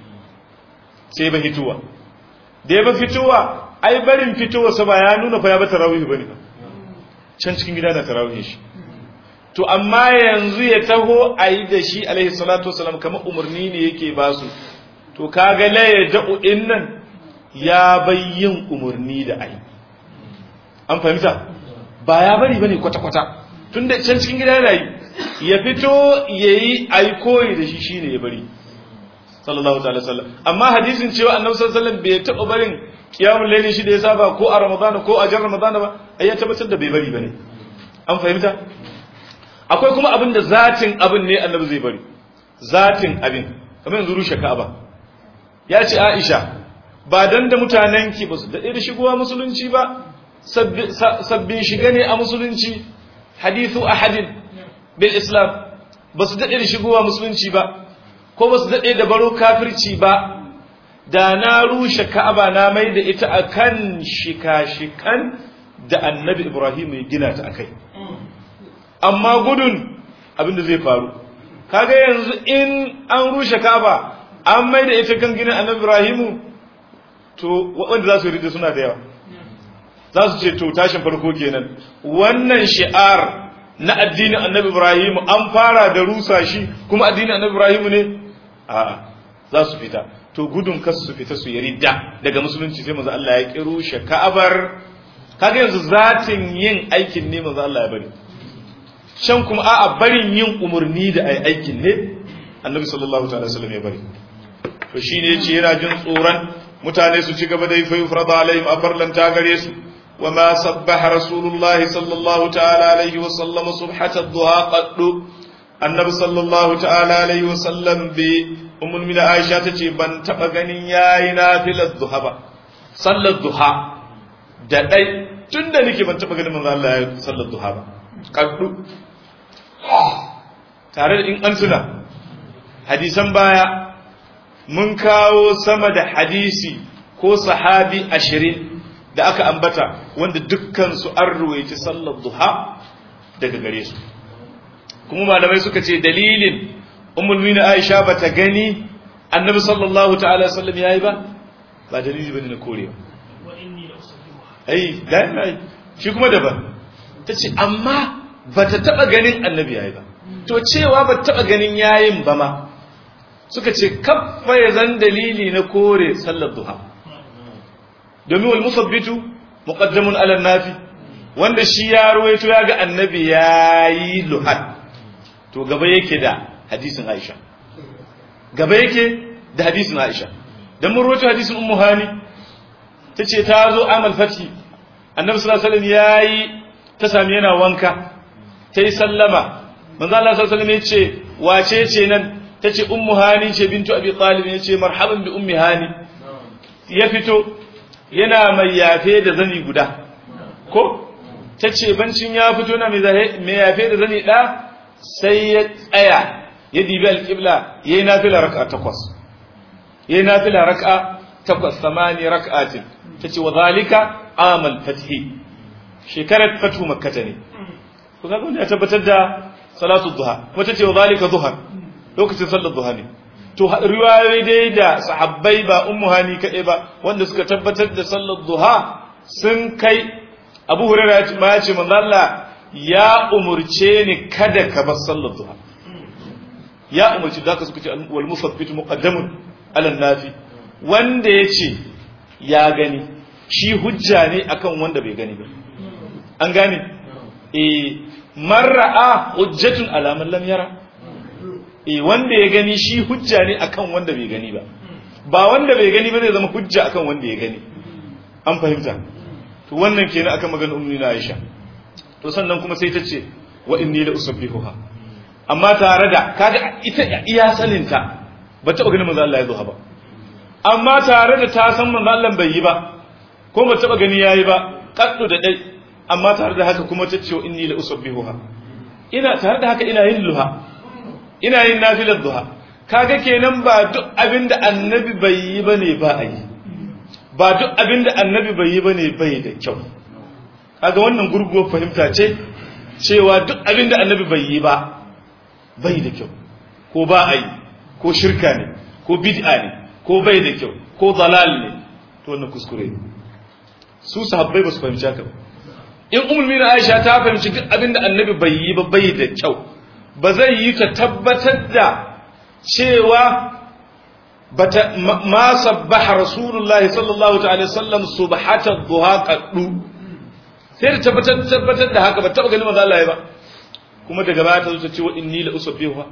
sai ba fituwa da ya ba fitowa ai barin fitowa sa ba ya nuna fa ya ba tarawih bane ba can cikin gida na tarawih shi to amma yanzu ya taho ayi da shi alaihi salatu wasalam kamar umarni ne yake ba su to kaga la ya da'u dinnan ya bayyin umarni da ai an fahimta ba ya bari bane kwata kwata tunda can cikin gida yana yi ya fito yayi ai koyi da shi shine ya bari sallallahu ta'ala sallam amma hadisin cewa annabi sallallahu alaihi wasallam bai taɓa barin qiyamul layli shi da ya saba ko a ramadana ko a jar ramadana ba ai ya tabbatar da bai bari bane an fahimta akwai kuma abin da zatin abin ne annabi zai bari zatin abin kamar yanzu rushe ka'aba ya ce Aisha ba dan da mutanen ki ba su da da shigowa musulunci ba sabbin shiga ne a musulunci hadithu ahadin bil islam ba su daɗe da shigowa musulunci ba ko ba su daɗe da baro kafirci ba da na rushe ka'aba na mai da ita a kan shika-shikan da annabi ibrahim ya gina ta a kai amma gudun abin da zai faru kaga yanzu in an rushe kaba an mai da ita kan ginin annabi ibrahimu to waɗanda za su rida suna da yawa za su ce to tashin farko kenan wannan shi'ar na addinin annabi ibrahimu an fara da rusa shi kuma addinin annabi ibrahimu ne a za su fita to gudun kasu su fita su yarida daga musulunci sai manzo Allah ya ki rushe ka'abar kaga yanzu zatin yin aikin ne manzo Allah ya bari shan kuma a'a barin yin umurni da ai aikin ne annabi sallallahu ta'ala wasallam ya bari to shine yace yana jin tsoron mutane su ci gaba da yi fa yufrada alaihim afarlan ta gare su وما سبح رسول الله صلى الله تعالى عليه وسلم صبحة الضحى قد النبي صلى الله تعالى عليه وسلم بأم من عائشة تجي بان تبغني يا نافل الضحى با صلى الضحى da dai tun da nake ban taɓa ganin manzo Allah ya sallar duha ba kaddu tare da in an tuna hadisan baya mun kawo sama da hadisi ko sahabi ashirin da aka ambata wanda dukkansu an ruwaici sallar duha daga gare su kuma malamai suka ce dalilin ummul aisha bata gani annabi sallallahu ta'ala sallam yayi ba ba dalili bane na korewa ai dai shi kuma daban tace amma bata taba ganin annabi yayi ba to cewa bata taba ganin yayin ba ma suka ce kaffa ya zan dalili na kore sallar duha domin wal musabbitu muqaddamun ala nafi wanda shi ya ruwaito ya ga annabi yayi luhat to gaba yake da hadisin Aisha gaba yake da hadisin Aisha dan mun ruwaito hadisin Ummu Hani tace ta zo amal fati annabi sallallahu alaihi wasallam yayi ta sami yana wanka tayi sallama manzo Allah sallallahu alaihi wasallam yace wace ce nan tace Ummu Hani ce bintu Abi Talib yace marhaban bi Ummi Hani ya fito yana mai yafe da zani guda ko ta ce bancin ya fito na mai yafe da zani ɗa sai ya tsaya ya dibi alƙibla ya yi nafila raka takwas ya yi nafila raka takwas samani raka'atin ta ce wa zalika amal fathi shekarar fatu makkata ne ko kaga wanda ya tabbatar da salatu duha kuma ta ce wa zalika duha lokacin sallar duha ne to riwayoyi dai da sahabbai ba ummu hani kaɗai ba wanda suka tabbatar da sallar duha sun kai abu hurairah ma ya ce manzo Allah ya umurce ni kada ka bar sallar duha ya umurci da ka suka ce wal musabbit muqaddamun ala nafi wanda yace ya gani shi hujja ne akan wanda bai gani ba an gane eh mar'a hujjatun ala man lam yara eh wanda ya gani shi hujja ne akan wanda bai gani ba ba wanda bai gani ba zai zama hujja akan wanda ya gani an fahimta to wannan kenan akan maganar ummi na Aisha to sannan kuma sai ta ce wa inni la usabbihuha amma tare da kaga ita iya saninta ba ta ganin manzo Allah ya zo ba amma tare da ta san manzo Allah bai yi ba ko ba ta gani yayi ba kaddu da dai amma tare da haka kuma ta ce wa inni la usabbihuha ina tare da haka ina yin luha ina yin nafilar duha kaga kenan ba duk abinda annabi bai yi bane ba a yi ba duk abinda annabi bai yi bane bai da kyau kaga wannan gurguwar fahimta ce cewa duk abinda annabi bai yi ba bai da kyau ko ba a yi ko shirka ne ko bid'a ne ko bai da kyau ko dalal ne to wannan kuskure ne su sahabbai ba su fahimci haka ba in umul mina aisha ta fahimci duk abinda annabi bai yi ba bai da kyau ba zai yi ta tabbatar da cewa bata ma sabbaha rasulullahi sallallahu ta'ala sallam subhata duha qaddu sai da tabbatar tabbatar da haka ba taba ganin manzo Allah ba kuma daga baya ta zo ta ce wa inni la usabbihuha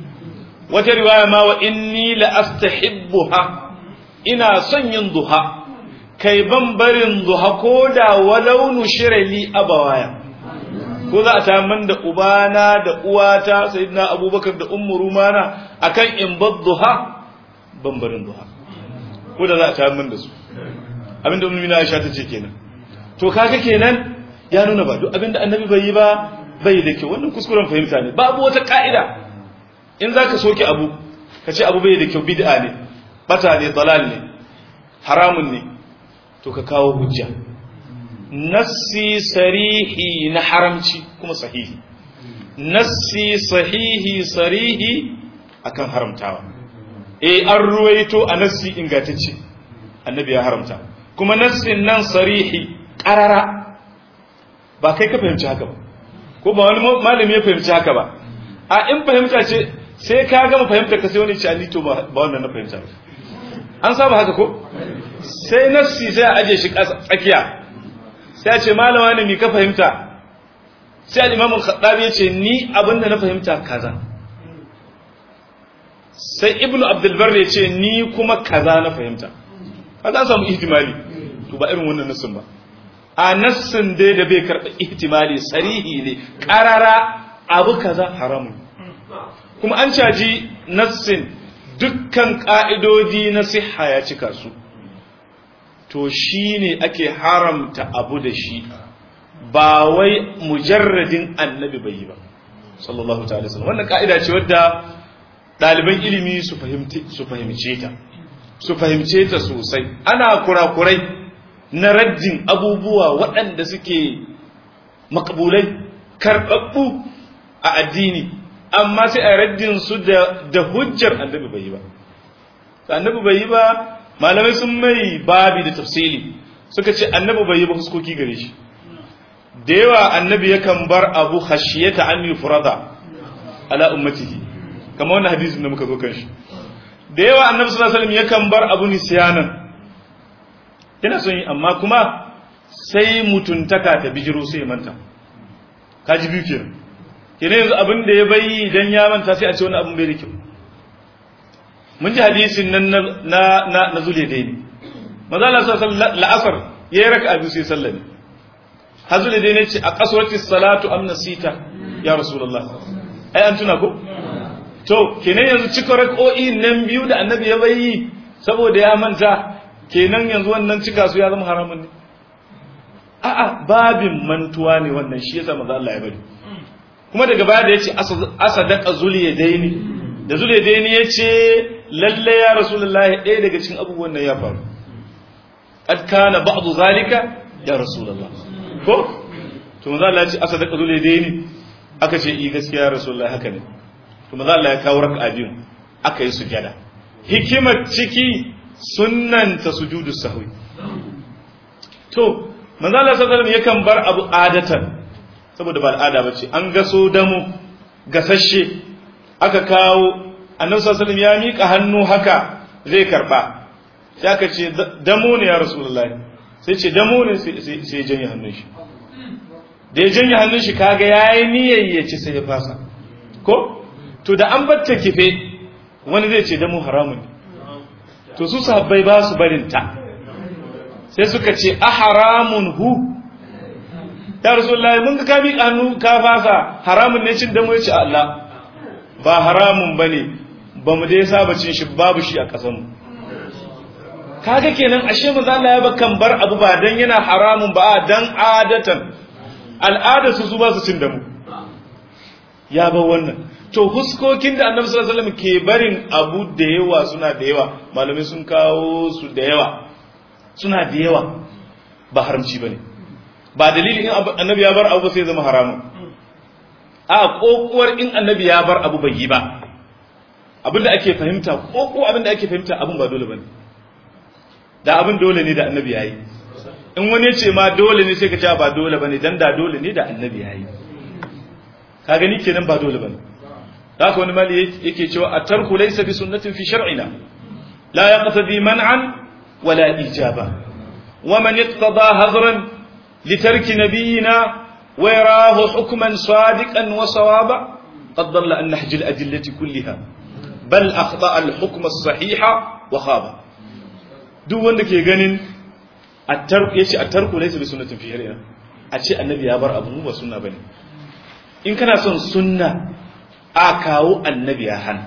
wata riwaya ma wa inni la astahibbuha ina son yin duha kai ban barin duha ko da walau nushira li abawaya ko za a taman da ubana da uwata sayyidina abubakar da ummu rumana akan in duha ban barin duha ko da za a taman da su abinda ummu mina aisha ta ce kenan to kaga kenan ya nuna ba duk abinda annabi bai yi ba bai da kyau wannan kuskuren fahimta ne babu wata ka'ida in zaka soke abu ka ce abu bai da kyau bid'a ne bata ne dalal ne haramun ne to ka kawo hujja nassi sarihi na haramci kuma sahihi nassi sahihi sarihi akan haramtawa eh an ruwaito a nassi ingantacce annabi ya haramta kuma nassin nan sarihi qarara ba kai ka fahimci haka ba ko ba wani malami ya fahimci haka ba a in fahimta ce sai ka gama fahimta ka sai wani ce ali to ba wannan na fahimta ba an saba haka ko sai nassi sai a aje shi tsakiya sai a ce malama ne mi ka fahimta sai al-imam al-khattabi ya ce ni abinda na fahimta kaza sai ibnu abdul bar ya ce ni kuma kaza na fahimta kaza samu ihtimali to ba irin wannan nassin ba a nassin dai da bai karɓa ihtimali sarihi ne ƙarara abu kaza haramun kuma an caji nassin dukkan ƙa'idodi na siha ya cika su to shi ne ake haramta abu da shi ba wai mujarradin annabi bai yi ba sallallahu ta'ala sallam wannan ƙa'ida ce wadda ɗaliban ilimi su fahimce ta su fahimce ta sosai ana kurakurai na raddin abubuwa waɗanda suke makabulai karɓaɓɓu a addini amma sai a raddin su da hujjar annabi bai yi ba annabi bai yi ba malamai sun mai babi da tafsili suka ce annabi bai yi ba huskoki gare shi da yawa annabi yakan bar abu khashiyata an yufrada ala ummatihi kamar wannan hadisin da muka zo kan shi da yawa annabi sallallahu alaihi wasallam yakan bar abu nisyanan yana son yi amma kuma sai mutuntaka ta bijiro sai manta kaji biyu kenan kenan yanzu abin da ya bayi idan ya manta sai a ce wani abin bai da kyau mun ji hadisin nan na na na zule dai ne maza Allah sallallahu la'asar yayi raka'a biyu sai sallame hazule dai ne ce a qaswati salatu am nasita ya rasulullah ai an tuna ko to kenan yanzu cika rak'o'i nan biyu da annabi ya bayi saboda ya manta kenan yanzu wannan cika su ya zama haramun ne a'a babin mantuwa ne wannan shi yasa manzo Allah ya bari kuma daga baya da yace asadaka zuliyadaini da zuliyadaini yace lalle ya rasulullahi ɗaya daga cikin abubuwan nan ya faru qad kana ba'du zalika ya rasulullah ko to manzo Allah ya ce asadaka zuliyadaini aka ce i gaskiya ya rasulullahi haka ne to manzo Allah ya kawo raka'a biyu aka yi sujada hikimar ciki sunnanta sujudu sahwi to manzo Allah sallallahu alaihi yakan bar abu adatan saboda ba al'ada bace an gaso damu gasashe aka kawo annabi sallallahu alaihi ya mika hannu haka zai karba sai aka ce damu ne ya rasulullahi sai ce damu ne sai sai janye hannun shi da ya janye hannun shi kaga yayi niyyar ya ci sai ya fasa ko to da an batta kife wani zai ce damu haramun ne to su sahabbai ba su barin ta sai suka ce a haramun hu ya rasulullahi mun ga ka bi hannu ka fasa haramun ne cin damu yace Allah ba haramun bane ba mu dai saba cin shi babu shi a kasan mu kaga kenan ashe manzo Allah ya bakan bar abu ba dan yana haramun ba dan adatan al'ada su su ba su cin damu ya ba wannan to huskokin da annabi sallallahu alaihi wasallam ke barin abu da yawa suna da yawa malamai sun kawo su da yawa suna da yawa ba haramci bane ba dalili in annabi ya bar abu sai zama haramun a kokuwar in annabi ya bar abu bai yi ba abinda ake fahimta koko abinda ake fahimta abin ba dole bane da abin dole ne da annabi yayi in wani ya ce ma dole ne sai ka ce ba dole bane dan da dole ne da annabi yayi ka gani kenan ba dole bane haka wani mali yake cewa a tarku laysa bi sunnatin fi shar'ina la yaqtadi man'an wala ijaba wa man iqtada hazran li tarki nabiyyina wa yarahu hukman sadiqan wa sawaba qad dalla an nahj al adillati kullaha bal akhta al hukm as sahiha wa khaba duk wanda ke ganin at-tarku yace at-tarku laysa bi sunnatin fi shar'ina a ce annabi ya bar abu ba sunna bane in kana son sunna a kawo annabi ya hana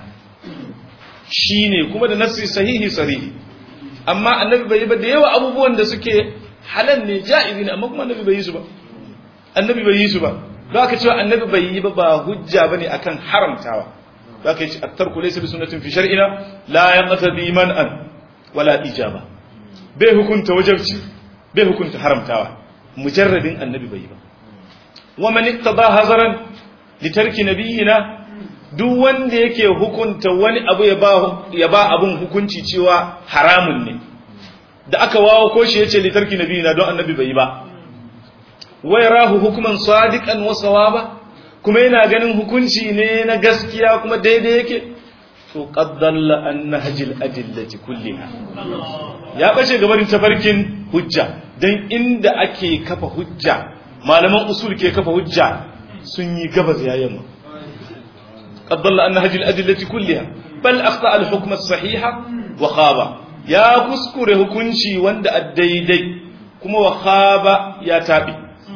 shi ne kuma da nassi sahihi sarihi amma annabi bai yi ba da yawa abubuwan da suke halal ne ja'izi ne amma kuma annabi bai yi su ba annabi bai yi su ba ba ka cewa annabi bai yi ba ba hujja bane akan haramtawa ba ka yi at-tarku laysa bi sunnatin fi shar'ina la yaqtadi man'an wala ijaba bai hukunta wajibci bai hukunta haramtawa mujarradin annabi bai yi ba wa man iqtada hazaran litarki nabiyina duk wanda yake hukunta wani abu ya ba ya ba abun hukunci cewa haramun ne da aka wawo ko shi yace litarki nabiyina don annabi bai ba wai rahu hukuman sadiqan wa sawaba kuma yana ganin hukunci ne na gaskiya kuma daidai yake to qaddalla an nahjil adillati kulliha ya bace gabarin tafarkin hujja dan inda ake kafa hujja malaman usul ke kafa hujja sun yi gabas ya yamma qaddalla an nahjil adillati kulliha bal akhta al hukm as sahiha wa khaba ya kuskure hukunci wanda daidai kuma wa khaba ya tabi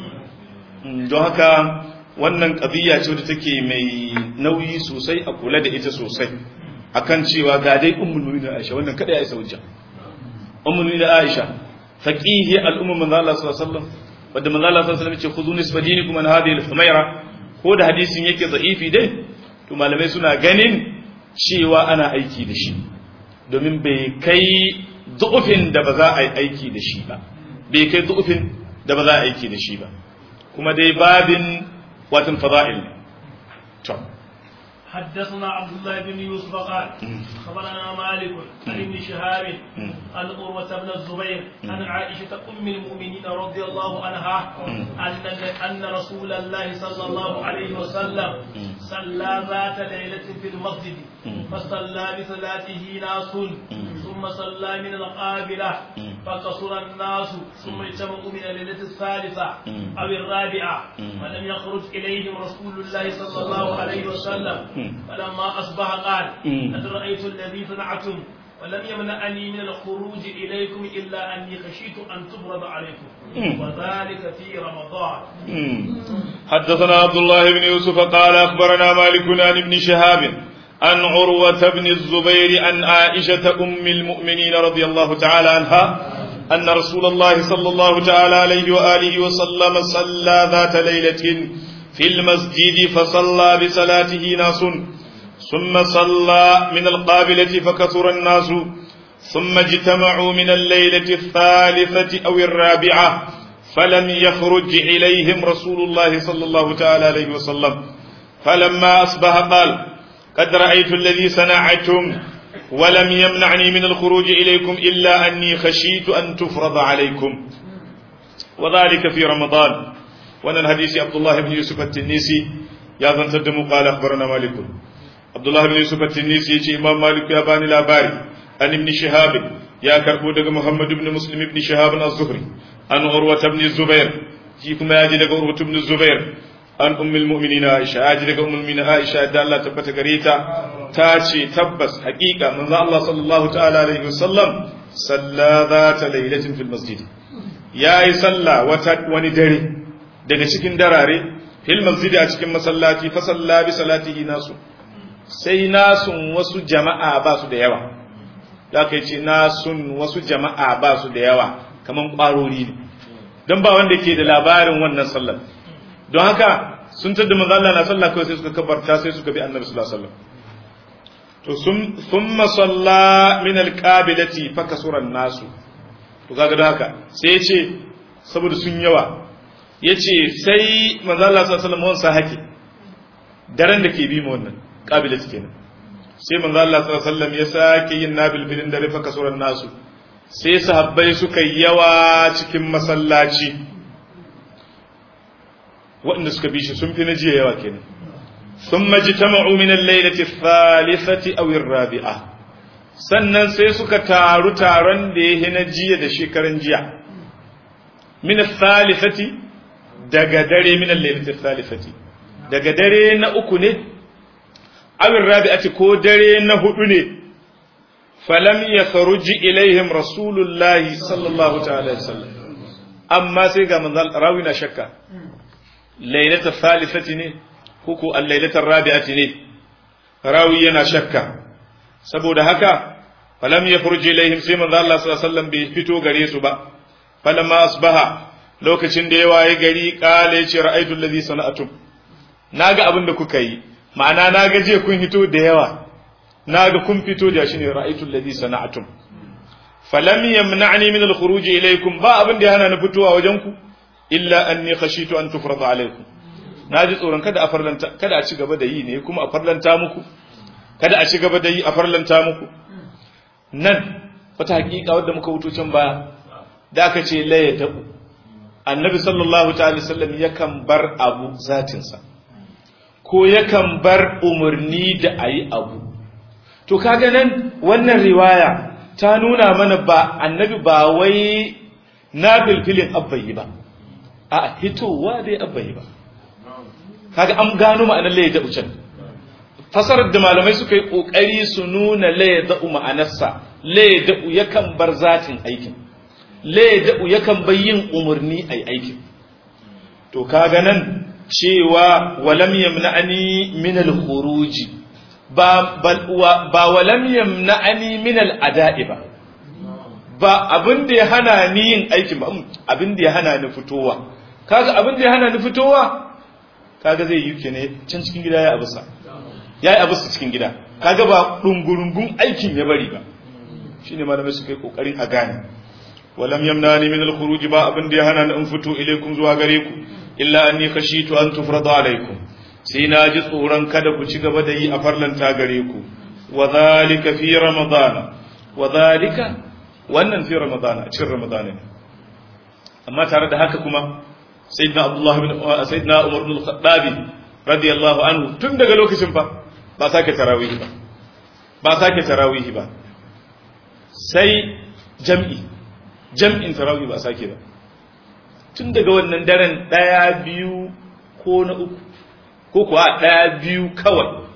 don haka wannan ƙabiya ce wadda take mai nauyi sosai a kula da ita sosai akan cewa ga dai ummul mu'minin Aisha wannan kada ya isa hujja ummul mu'minin Aisha faqihi al-umma manzo Allah sallallahu alaihi wasallam wanda manzo Allah sallallahu alaihi wasallam ya ce khudhu nisfa dinikum an hadhihi al-humayra ko da hadisin yake za'ifi dai to malamai suna ganin cewa ana aiki da shi domin bai kai du'ufin da ba za a yi aiki da shi ba bai kai du'ufin da ba za a aiki da shi ba kuma dai babin watan fada'il ne to حدثنا عبد الله بن يوسف قال خبرنا مالك عن ابن شهاب عن عروة بن الزبير عن عائشة أم المؤمنين رضي الله عنها أن أن رسول الله صلى الله عليه وسلم صلى ذات ليلة في المسجد فصلى بصلاته ناس ثم صلى من القابلة فقصر الناس ثم اجتمعوا من الليلة الثالثة أو الرابعة فلم يخرج إليهم رسول الله صلى الله عليه وسلم فلما أصبح قال قد رأيت الذي صنعتم ولم يمنعني من الخروج إليكم إلا أني خشيت أن تفرض عليكم وذلك في رمضان حدثنا عبد الله بن يوسف قال أخبرنا مالك عن ابن شهاب عن عروة بن الزبير عن عائشة أم المؤمنين رضي الله تعالى عنها أن رسول الله صلى الله تعالى عليه وآله وسلم صلى ذات ليلة في المسجد فصلى بصلاته ناس ثم صلى من القابلة فكثر الناس ثم اجتمعوا من الليلة الثالثة أو الرابعة فلم يخرج إليهم رسول الله صلى الله تعالى عليه وسلم فلما أصبح قال قد رأيت الذي صنعتم ولم يمنعني من الخروج إليكم إلا أني خشيت أن تفرض عليكم وذلك في رمضان وانا الحديث عبد الله بن يوسف التنيسي يا ذن تدمو قال أخبرنا مالك عبد الله بن يوسف التنيسي يجي إمام مالك يا باني لاباري عن ابن شهاب يا كربو دغ محمد بن مسلم بن شهاب الزهري عن عروة بن الزبير فيكم يا دغ عروة بن الزبير an ummul mu'minina Aisha aji daga ummul mu'minina Aisha da Allah tabbata gare ta ta ce tabbas haƙiƙa manzo Allah sallallahu ta'ala alaihi wasallam salla zata lailatin fil masjid yayi salla wata wani dare daga cikin darare fil masjid a cikin masallaci fa salla bi salatihi nasu sai nasun wasu jama'a ba su da yawa da kai ce nasun wasu jama'a ba su da yawa kaman ƙwarori ne don ba wanda ke da labarin wannan sallar don haka sun tadda manzo Allah na sallah kawai sai suka kabarta sai suka bi annabi sallallahu alaihi wasallam to sun thumma salla min alqabilati fa kasura nasu to kaga don haka sai ya ce saboda sun yawa yace sai manzo Allah sallallahu alaihi wasallam wansa hake daren da ke bi mu wannan qabilati kenan sai manzo Allah sallallahu alaihi wasallam ya sake yin nabil filin dare fa kasura nasu sai sahabbai suka yawa cikin masallaci waɗanda suka bi shi sun fi na jiya yawa kenan sun maji ta ma'uminan lailati thalithati aw rabi'a sannan sai suka taru taron da ya na jiya da shekaran jiya min thalithati daga dare min lailati thalithati daga dare na uku ne aw rabi'ati ko dare na hudu ne falam yakhruj ilaihim rasulullahi sallallahu ta'ala alaihi wasallam amma sai ga manzal rawi na shakka lailata thalithati ne ko al-lailata rabi'ati ne rawi yana shakka saboda haka falam yakhruj ilaihim sai manzo Allah sallallahu alaihi wasallam bai fito gare su ba falamma asbaha lokacin da ya waye gari kale ce ra'aytu allazi sana'atum naga abin da kuka yi ma'ana naga je kun fito da yawa naga kun fito da shi ne ra'aytu allazi sana'atum falam yamna'ni min al-khuruj ilaykum ba abin da ya hana ni fitowa wajen ku illa anni khashitu an tufrada alaykum na ji tsoron kada a farlanta kada a ci gaba da yi ne kuma a farlanta muku kada a ci gaba da yi a farlanta muku nan wata hakika wadda muka wuto can baya da aka ce la ya dabu annabi sallallahu ta'ala sallam yakan bar abu zatinsa ko yakan bar umarni da ayi abu to kaga nan wannan riwaya ta nuna mana ba annabi ba wai na filfilin abbayi ba a hitowa dai abbayi ba kaga an gano ma'anar laye da ucan fasarar da malamai suka yi kokari su nuna laye da ma'anarsa laye da yakan bar zatin aikin laye da yakan bar yin umarni ai aikin to kaga nan cewa walam yamna'ani min al-khuruji ba ba walam yamna'ani min al-ada'i ba ba abin da ya hana ni yin aikin ba abin da ya hana ni fitowa kaga abin da ya hana ni fitowa kaga zai yi ne can cikin gida ya abusa ya yi abusa cikin gida kaga ba dungurungun aikin ya bari ba shine malamai suka yi kokarin a gane walam yamnani min al-khuruj ba abin da ya hana ni in fito ilaikum zuwa gare ku illa anni khashitu an tufrada alaikum sai na ji tsoron kada ku ci gaba da yi a farlanta gare ku wa zalika fi ramadana wa zalika wannan fi ramadana a cikin ramadana ne amma tare da haka kuma sayyidina abdullah bin sayyidina umar bin al-khattabi radiyallahu anhu tun daga lokacin fa ba sake tarawih ba ba sake tarawih ba sai jam'i jam'in tarawih ba sake ba tun daga wannan daren daya biyu ko na uku ko kuwa daya biyu kawai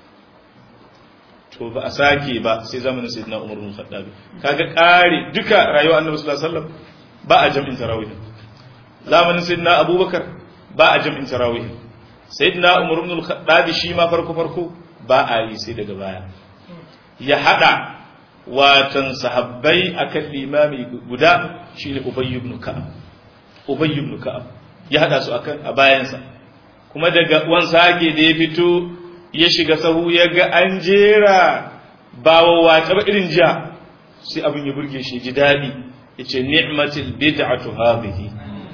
to ba a sake ba sai zamanin sayyidina Umar bin Khattab kaga kare duka rayuwar Annabi sallallahu alaihi wasallam ba a jam'in tarawih zamanin sayyidina Abubakar ba a jam'in tarawih sayyidina Umar bin Khattab shi ma farko farko ba a yi sai daga baya ya hada watan sahabbai akan limami guda shine Ubay ibn Ka'ab Ubay ibn Ka'ab ya hada su akan a bayansa kuma daga wan sake da ya fito ya shiga sahu ya ga an jera ba wawace ba irin jiya sai abin ya burge shi ji daɗi ya ce ni'matil bid'atu hadhihi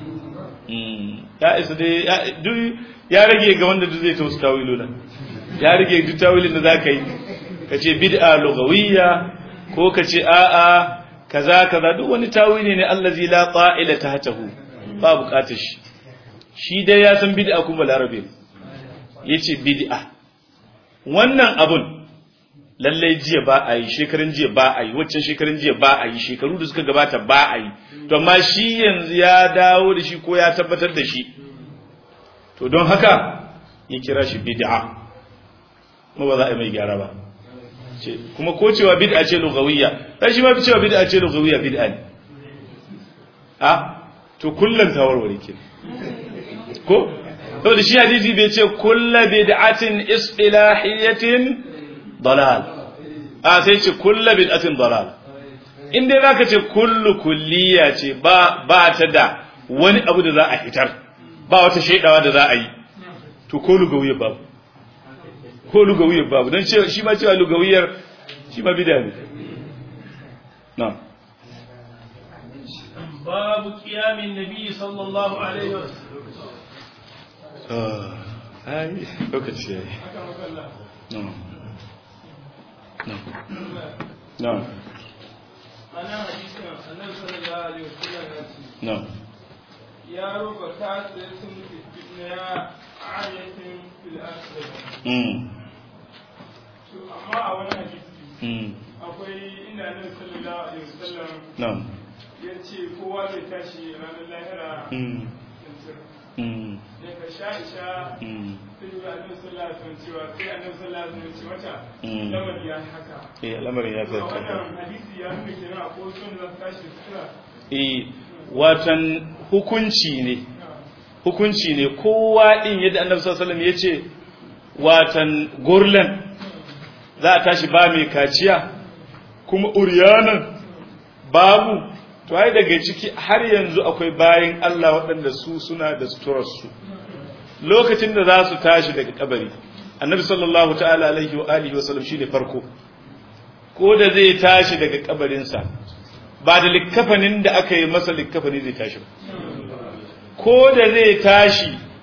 ya isa dai ya rage ga wanda duk zai tausu tawilu nan ya rage duk tawilin da za ka yi ka ce bid'a lugawiyya ko ka ce a'a kaza kaza duk wani tawili ne allazi la qa'ila tahtahu ba bukatar shi shi dai ya san bid'a kuma larabe yace bid'a wannan abun lallai jiya ba a yi shekarun jiya ba a yi waccan shekarun jiya ba a yi shekaru da suka gabata ba a yi to amma shi yanzu ya dawo da shi ko ya tabbatar da shi to don haka ya kira shi bid'a kuma ba za a yi mai gyara ba kuma ko cewa bid'a ce lugawiyya dan shi ma cewa bid'a ce lugawiyya bid'a ne a to kullun tawarware ke ko saboda shi hadisi bai ce kulla bid'atin istilahiyatin dalal a sai ce kulla bid'atin dalal in dai zaka ce kullu kulliya ce ba ba ta da wani abu da za a fitar ba wata shaidawa da za a yi to ko lugawiyar babu ko lugawiyar babu don ce shi ma cewa lugawiyar shi ma bid'a ne na'am babu qiyamin nabi sallallahu alaihi wasallam ai lokaci ya yi no ana hadisin annabi sallallahu alaihi wasallam ya ce no ya roba ta tsaye sun fitna ya ayatin fil asr mm to amma a wani hadisi mm akwai inda annabi sallallahu alaihi wasallam no ya ce kowa zai tashi ranar lahira mm tantir mm daga sha'isha mm sai ga annabi sallallahu alaihi wasallam cewa sai annabi sallallahu alaihi wasallam ce mata Mm. lamari ya yi haka eh lamarin ya to zarta wannan hadisi ya nuna kenan akwai sun da tashi sutura eh watan hukunci ne hukunci ne kowa din yadda annabi sallallahu alaihi wasallam yace watan gurlan za a tashi ba mai kaciya kuma uryanan babu to ai daga ciki har yanzu akwai bayin Allah waɗanda su suna da suturarsu lokacin da za su tashi daga kabari annabi sallallahu ta'ala alaihi wa alihi wa sallam shine farko ko da zai tashi daga kabarinsa ba da likkafanin da aka yi masa likkafani zai tashi ba ko da zai tashi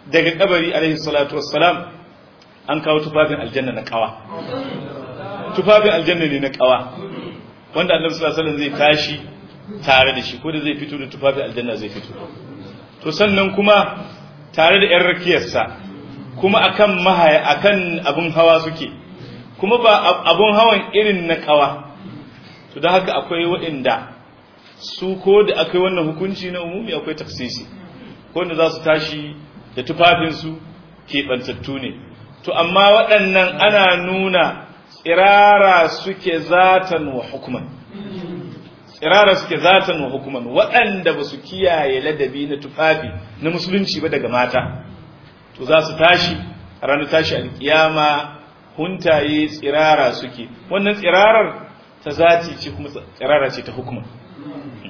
daga kabari alaihi salatu wassalam an kawo tufafin aljanna na kawa tufafin aljanna ne na kawa wanda annabi sallallahu alaihi wasallam zai tashi tare da shi ko da zai fito da tufafin aljanna zai fito to sannan kuma tare da yan rakiyarsa kuma akan mahaya akan abun hawa suke kuma ba abun hawan irin na kawa to don haka akwai waɗanda su ko da akwai wannan hukunci na umumi akwai taksisi ko da za su tashi da tufafinsu keɓantattu ne to amma waɗannan ana nuna tsirara suke zatan wa hukuman tsirara suke zatan wa hukuman waɗanda ba su kiyaye ladabi na tufafi na musulunci ba daga mata to za su tashi a ranar tashi alkiyama huntaye tsirara suke wannan tsirarar ta zati ce kuma tsirara ce ta hukuma